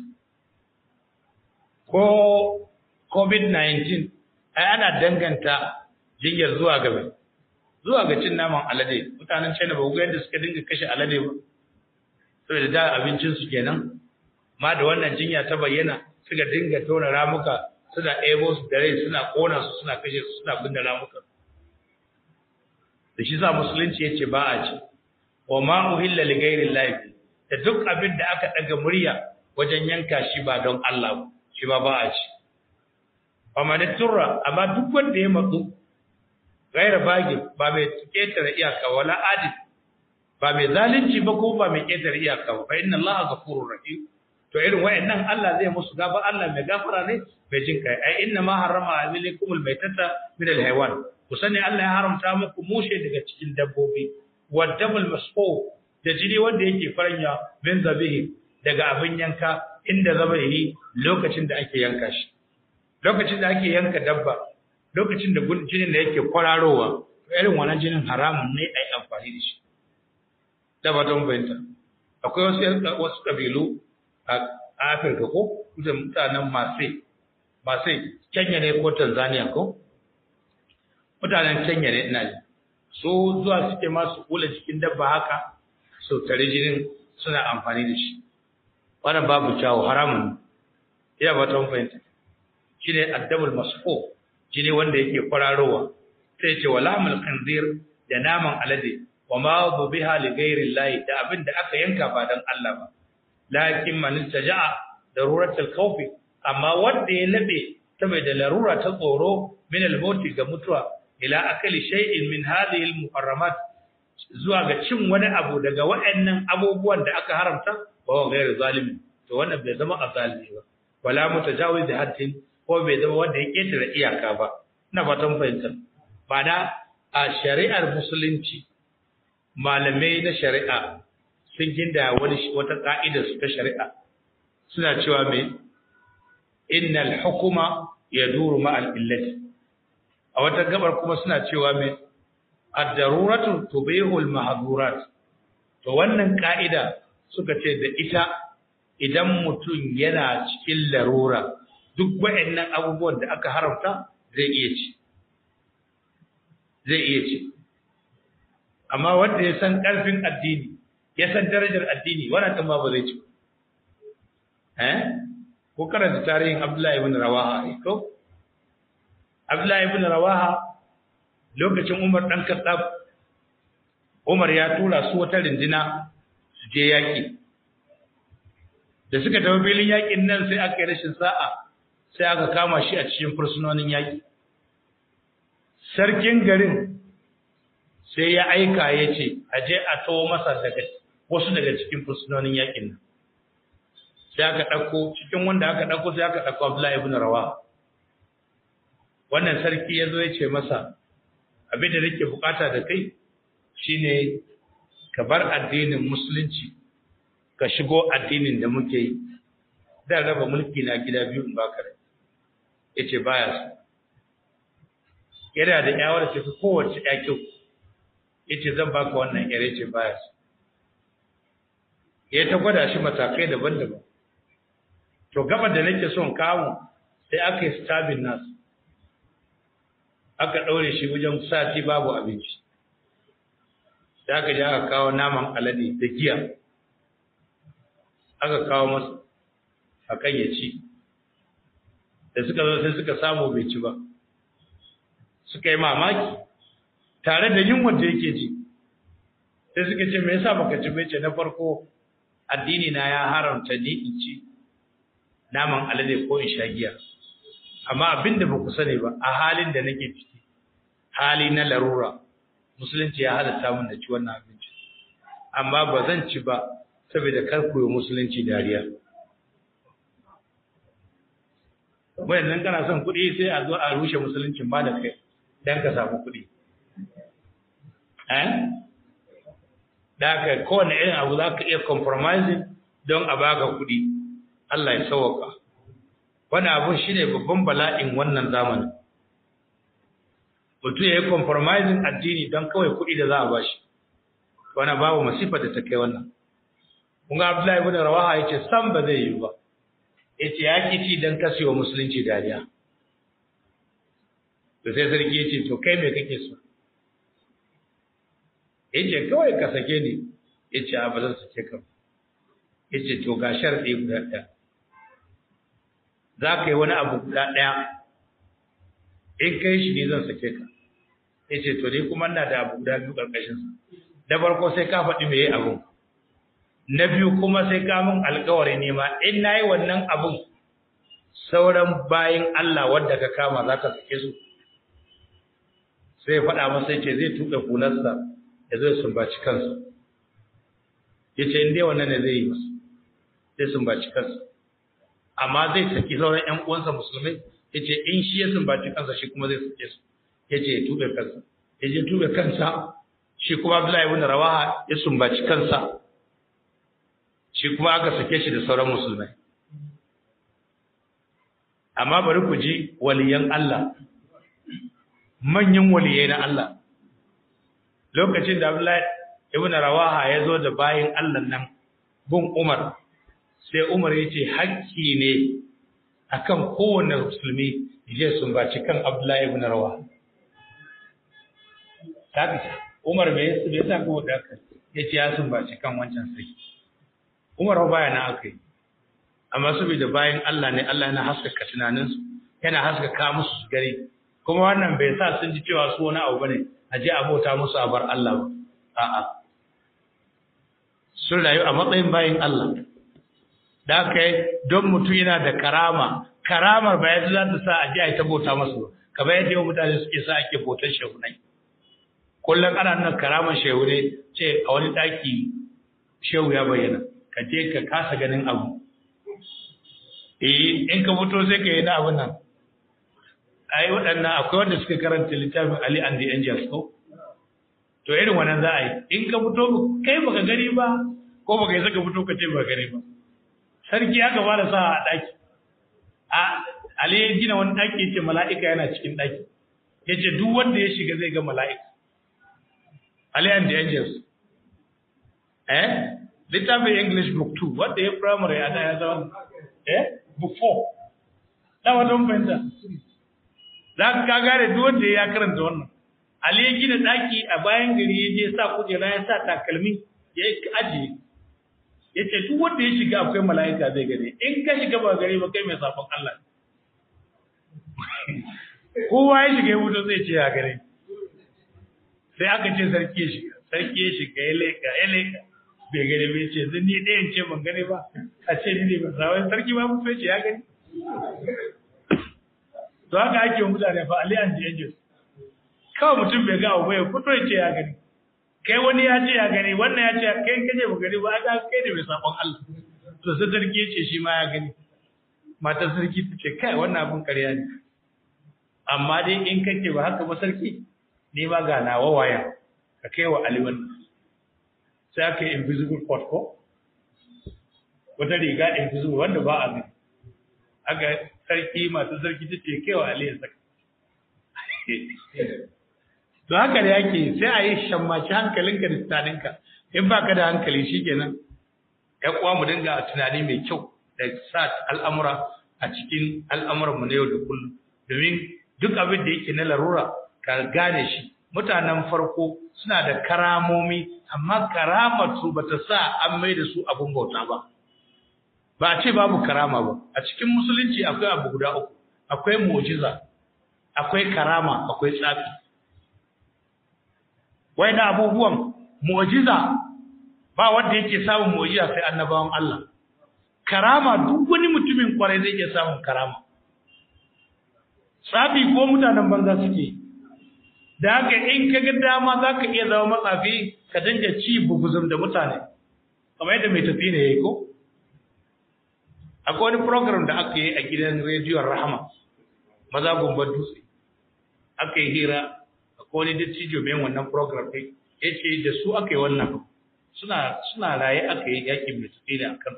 ko covid-19 ai ana danganta jinyar zuwa gaba zuwa ga cin naman alade mutanen China ba ga yadda suka dinga kashe alade ba saboda da abincin su kenan ma da wannan jinya ta bayyana suka dinga tona ramuka suna ebo su da rai suna kona su suna kashe su suna binne ramuka da shi sa musulunci yace ba a ci wa ma uhilla li ghairi llahi da duk abin da aka daga murya wajen yanka shi ba don Allah ba shi ba ba a ci amma da turra amma duk wanda ya matsu gaira bagi ba mai ketare iyaka wala adi ba mai zalunci ba ko ba mai ketare iyaka ba fa inna allaha ghafurur rahim to irin wayannan Allah zai musu gafa Allah mai gafara ne mai jin kai ai inna ma harrama alaikumul maitata min alhayawan ku sani Allah ya haramta muku mushe daga cikin dabbobi wadamul masfu da jini wanda yake faranya min zabihi daga abin yanka inda zabihi lokacin da ake yanka shi lokacin da ake yanka dabba lokacin da jinin da yake kwararowa irin wannan jinin haramun ne ai amfani da shi da ba don bayanta akwai wasu wasu kabilu a Afirka ko da mutanen Masai Masai Kenya ne ko Tanzania ko mutanen Kenya ne ina ji so zuwa suke ma su kula cikin dabba haka so tare jinin suna amfani da shi wannan babu kyawu haramun ina ba ta fahimta shine addabul masfu shine wanda yake kwararowa sai ce walamul khanzir da naman alade wa ma biha li ghairi llahi da abin da aka yanka ba dan Allah ba lakin man taja'a daruratul khawf amma wanda ya labe saboda larura ta tsoro min al-maut ga mutuwa ila akali shay'in min hadhihi al-muharramat zuwa ga cin wani abu daga waɗannan abubuwan da aka haramta ba wa gairu zalimi to wannan bai zama azalimi ba wala mutajawiz haddin ko bai zama wanda ya ketare iyaka ba ina fatan fahimta ba da a shari'ar musulunci malamai na shari'a sun ginda wani wata ka'ida su ta shari'a suna cewa me innal hukuma yaduru ma'al illati a wata gabar kuma suna cewa me ad-daruratu tubihu al-mahdhurat to wannan ka'ida suka ce da ita idan mutum yana cikin larura duk waɗannan abubuwan da aka haramta zai iya ci zai iya ci amma wanda ya san ƙarfin addini ya san darajar addini wannan kan ba zai ci eh ko karanta tarihin Abdullahi ibn Rawaha ko Abdullahi ibn Rawaha lokacin Umar dan Khattab Umar ya tura su wata rindina su je yaki da suka tafi filin yakin nan sai aka yi rashin sa'a sai aka kama shi a cikin fursunonin yaki sarkin garin sai ya aika ya ce a je a tawo masa daga wasu daga cikin fursunonin yakin nan sai aka ɗauko cikin wanda aka ɗauko sai aka ɗauko Abdullahi ibn Rawa wannan sarki ya zo ya ce masa abin da nake bukata da kai shine ka bar addinin musulunci ka shigo addinin da muke yi da raba mulki na gida biyu in baka rai yace baya so yana da yawar tafi kowace ya kyau yace zan baka wannan yare yace baya so ya ta gwada shi matakai daban-daban to gaba da nake son kawo sai aka yi stabin nasu aka ɗaure shi wajen sati babu abinci da aka ji aka kawo naman alade da giya aka kawo masa akan ya ci da suka zo sai suka samu bai ci ba suka yi mamaki tare da yunwar da yake ji sai suka ce me yasa baka ci bai ce na farko addini na ya haramta ni in ci naman alade ko in sha giya amma abinda ba ku sani ba a halin da nake ciki hali na larura musulunci ya halatta min da ci wannan abinci amma ba zan ci ba saboda kar ku yi musulunci dariya bayan nan kana son kuɗi sai a zo a rushe musuluncin ba da kai don ka samu kuɗi eh da ka kowane irin abu za ka iya compromising don a baka kuɗi Allah ya sauwaka wani abun shi ne babban bala'in wannan zamanin mutum ya yi compromising addini don kawai kuɗi da za a bashi wani babu masifar da ta kai wannan kun ga Abdullahi ibn Rawaha yace san ba zai yi ba yace ya kici dan kasewa musulunci dariya to sai sarki yace to kai me kake so yace kawai ka sake ni yace a ba zan sake ka yace to ga sharadi guda ɗaya za ka yi wani abu guda ɗaya in kai shi ne zan sake ka yace to ni kuma ina da abu guda biyu ƙarƙashin sa da farko sai ka faɗi me yayi abu na biyu kuma sai ka mun alƙawari ne ma in nayi wannan abun sauran bayin Allah wanda ka kama za ka sake su sai faɗa masa yace zai tuɓe hularsa ya zai sumbaci kansa yace in dai wannan ne zai yi masa zai sumbaci kansa amma zai saki sauran ƴan uwansa musulmai yace in shi ya sumbaci kansa shi kuma zai sake su yace ya tuɓe kansa yace tuɓe kansa shi kuma Abdullahi ibn Rawaha ya sumbaci kansa shi kuma aka sake shi da sauran musulmai amma bari ku ji waliyan Allah manyan waliyai na Allah lokacin da Abdullahi ibn Rawaha ya zo da bayin Allah nan gun Umar sai Umar ya ce hakki ne akan kowane musulmi ya sumbaci kan Abdullahi ibn Rawaha tabi Umar bai bai sa ko da aka yace ya sumbaci kan wancan sai Umar ba baya na akai amma saboda bayan Allah ne Allah yana haskaka tunaninsu yana haskaka musu su gari kuma wannan bai sa sun ji cewa su wani abu bane a je abota musu a bar Allah ba a'a sun rayu a matsayin bayan Allah da kai don mutum yana da karama karamar ba yadda za ta sa a je a yi ta bauta masu ba kamar yadda yau mutane suke sa ake bautar shehunai kullum ana nan karamar shehu ne ce a wani ɗaki shehu ya bayyana ka je ka kasa ganin abu eh in ka fito sai ka yi na abin nan ai waɗannan akwai wanda suka karanta littafin Ali and the Angels ko to irin wannan za a yi in ka fito kai baka gani ba ko baka yi saka fito ka ce baka gani ba sarki aka ba da sa a ɗaki a Ali ya gina wani ɗaki yace mala'ika yana cikin ɗaki yace duk wanda ya shiga zai ga mala'ika Ali and the Angels eh littafin English book 2 wanda ya primary a da ya zama eh book 4 da wata fahimta za ka gane duk wanda ya karanta wannan Ali ya gina daki a bayan gari ya je sa kujera ya sa takalmi ya ajiye ya ce duk wanda ya shiga akwai mala'ika zai gane in ka shiga ba gari ba kai mai safon Allah kowa ya shiga ya wuto zai ce ya gare sai aka ce sarki ya shiga sarki ya shiga ya leka ya leka bai gani bai ce zan ni ɗayan ce ban gani ba a ce ni ne ba sa sarki ba mu ce ya gani to haka ake wa mutane fa Ali and the Angels kawai mutum bai ga abu bai fito ya ce ya gani kai wani ya ce ya gani wannan ya ce kai kaje ba gani ba aka kai ne mai sabon Allah to sai sarki ya ce shi ma ya gani matar sarki ta ce kai wannan abun ƙarya ne amma dai in kake ba haka ba sarki ni ma ga nawa waya ka kai wa Ali wannan sai aka yi invisible court ko wata riga invisible wanda ba a gani aka sarki masu sarki ta ce kewa Ali ya saka. To haka da yake sai a yi shammaci hankalinka da tunaninka in ba ka da hankali shi kenan ya kuwa mu dinga tunani mai kyau da sa al'amura a cikin al'amuranmu na yau da kullum domin duk abin da yake na larura ka gane shi mutanen farko suna da karamomi amma karamar su bata sa an mai da su abin bauta ba ba a ce babu karama ba a cikin musulunci akwai abu guda uku akwai mu'jiza akwai karama akwai tsafi wai da abubuwan mu'jiza ba wanda yake samun mu'jiza sai annabawan Allah karama duk wani mutumin kwarai zai iya samun karama tsafi ko mutanen banza suke da haka in ka ga dama za ka iya zama matsafi ka dinga ci buguzum da mutane kamar yadda mai tafi ne ya yi ko akwai wani program da aka yi a gidan rediyon rahama maza gumbar dutse aka yi hira akwai wani dattijo mai wannan program ɗin ya ce da su aka yi wannan suna suna raye aka yi yakin mai tafi ne a kan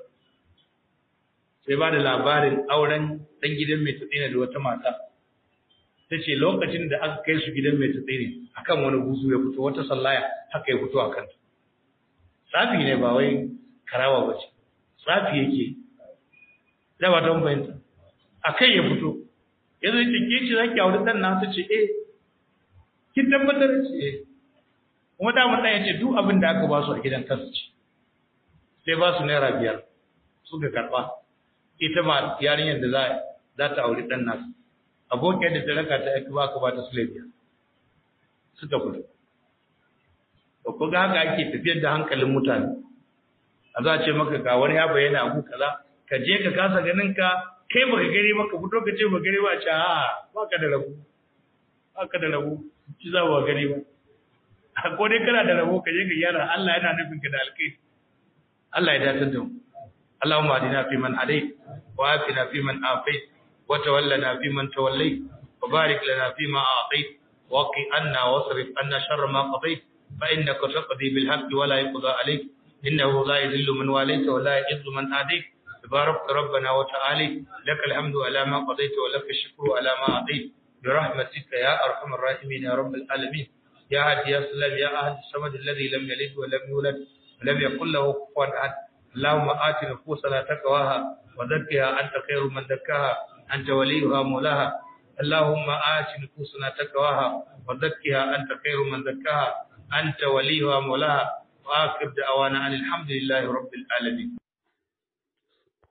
sai ba da labarin auren ɗan gidan mai tafi da wata mata ta ce lokacin da aka kai su gidan mai tsiri a kan wani buzu ya fito wata sallaya haka ya fito a kanta tsafi ne ba wai karawa ba ce tsafi yake da ba don bayanta a kai ya fito ya zai ce ke ce za ki auri ɗan na ta ce eh kin tabbatar ce eh kuma damar ɗan ya ce duk abin da aka ba su a gidan kansu ce sai ba su naira biyar suka karɓa ita ma yarinyar da za ta auri ɗan nasu abokin da ta raka ta aiki ba ka ba ta sulabiya suka kudu ba ku ga haka ake tafiyar da hankalin mutane a za a ce maka ga wani ya bayyana abu kaza ka je ka kasa ganin ka kai baka gani maka fito ka ce ba gani ba ce a ba ka da rabu ba ka da rabu ci za ba gani ba ko dai kana da rabo ka je ka gyara Allah yana nufin ka da alkai Allah ya dace da mu اللهم اهدنا فيمن هديت وعافنا فيمن عافيت وتولنا فيمن توليت وبارك لنا فيما أعطيت وقي عنا واصرف عنا شر ما قضيت فإنك تقضي بالحق ولا يقضى عليك إنه لا يذل من واليت ولا يعز من آديت تبارك ربنا وتعالى لك الحمد على ما قضيت ولك الشكر على ما أعطيت برحمتك يا أرحم الراحمين يا رب العالمين يا هادي يا سلام يا أهل الصمد الذي لم يلد ولم يولد ولم يكن له كفوا أحد اللهم آت نفوسنا تقواها وزكها أنت خير من زكاها أنت وليها مولاها اللهم آت نفوسنا تقواها وزكها أنت خير من زكاها أنت وليها مولاها وآخر دعوانا أن الحمد لله رب العالمين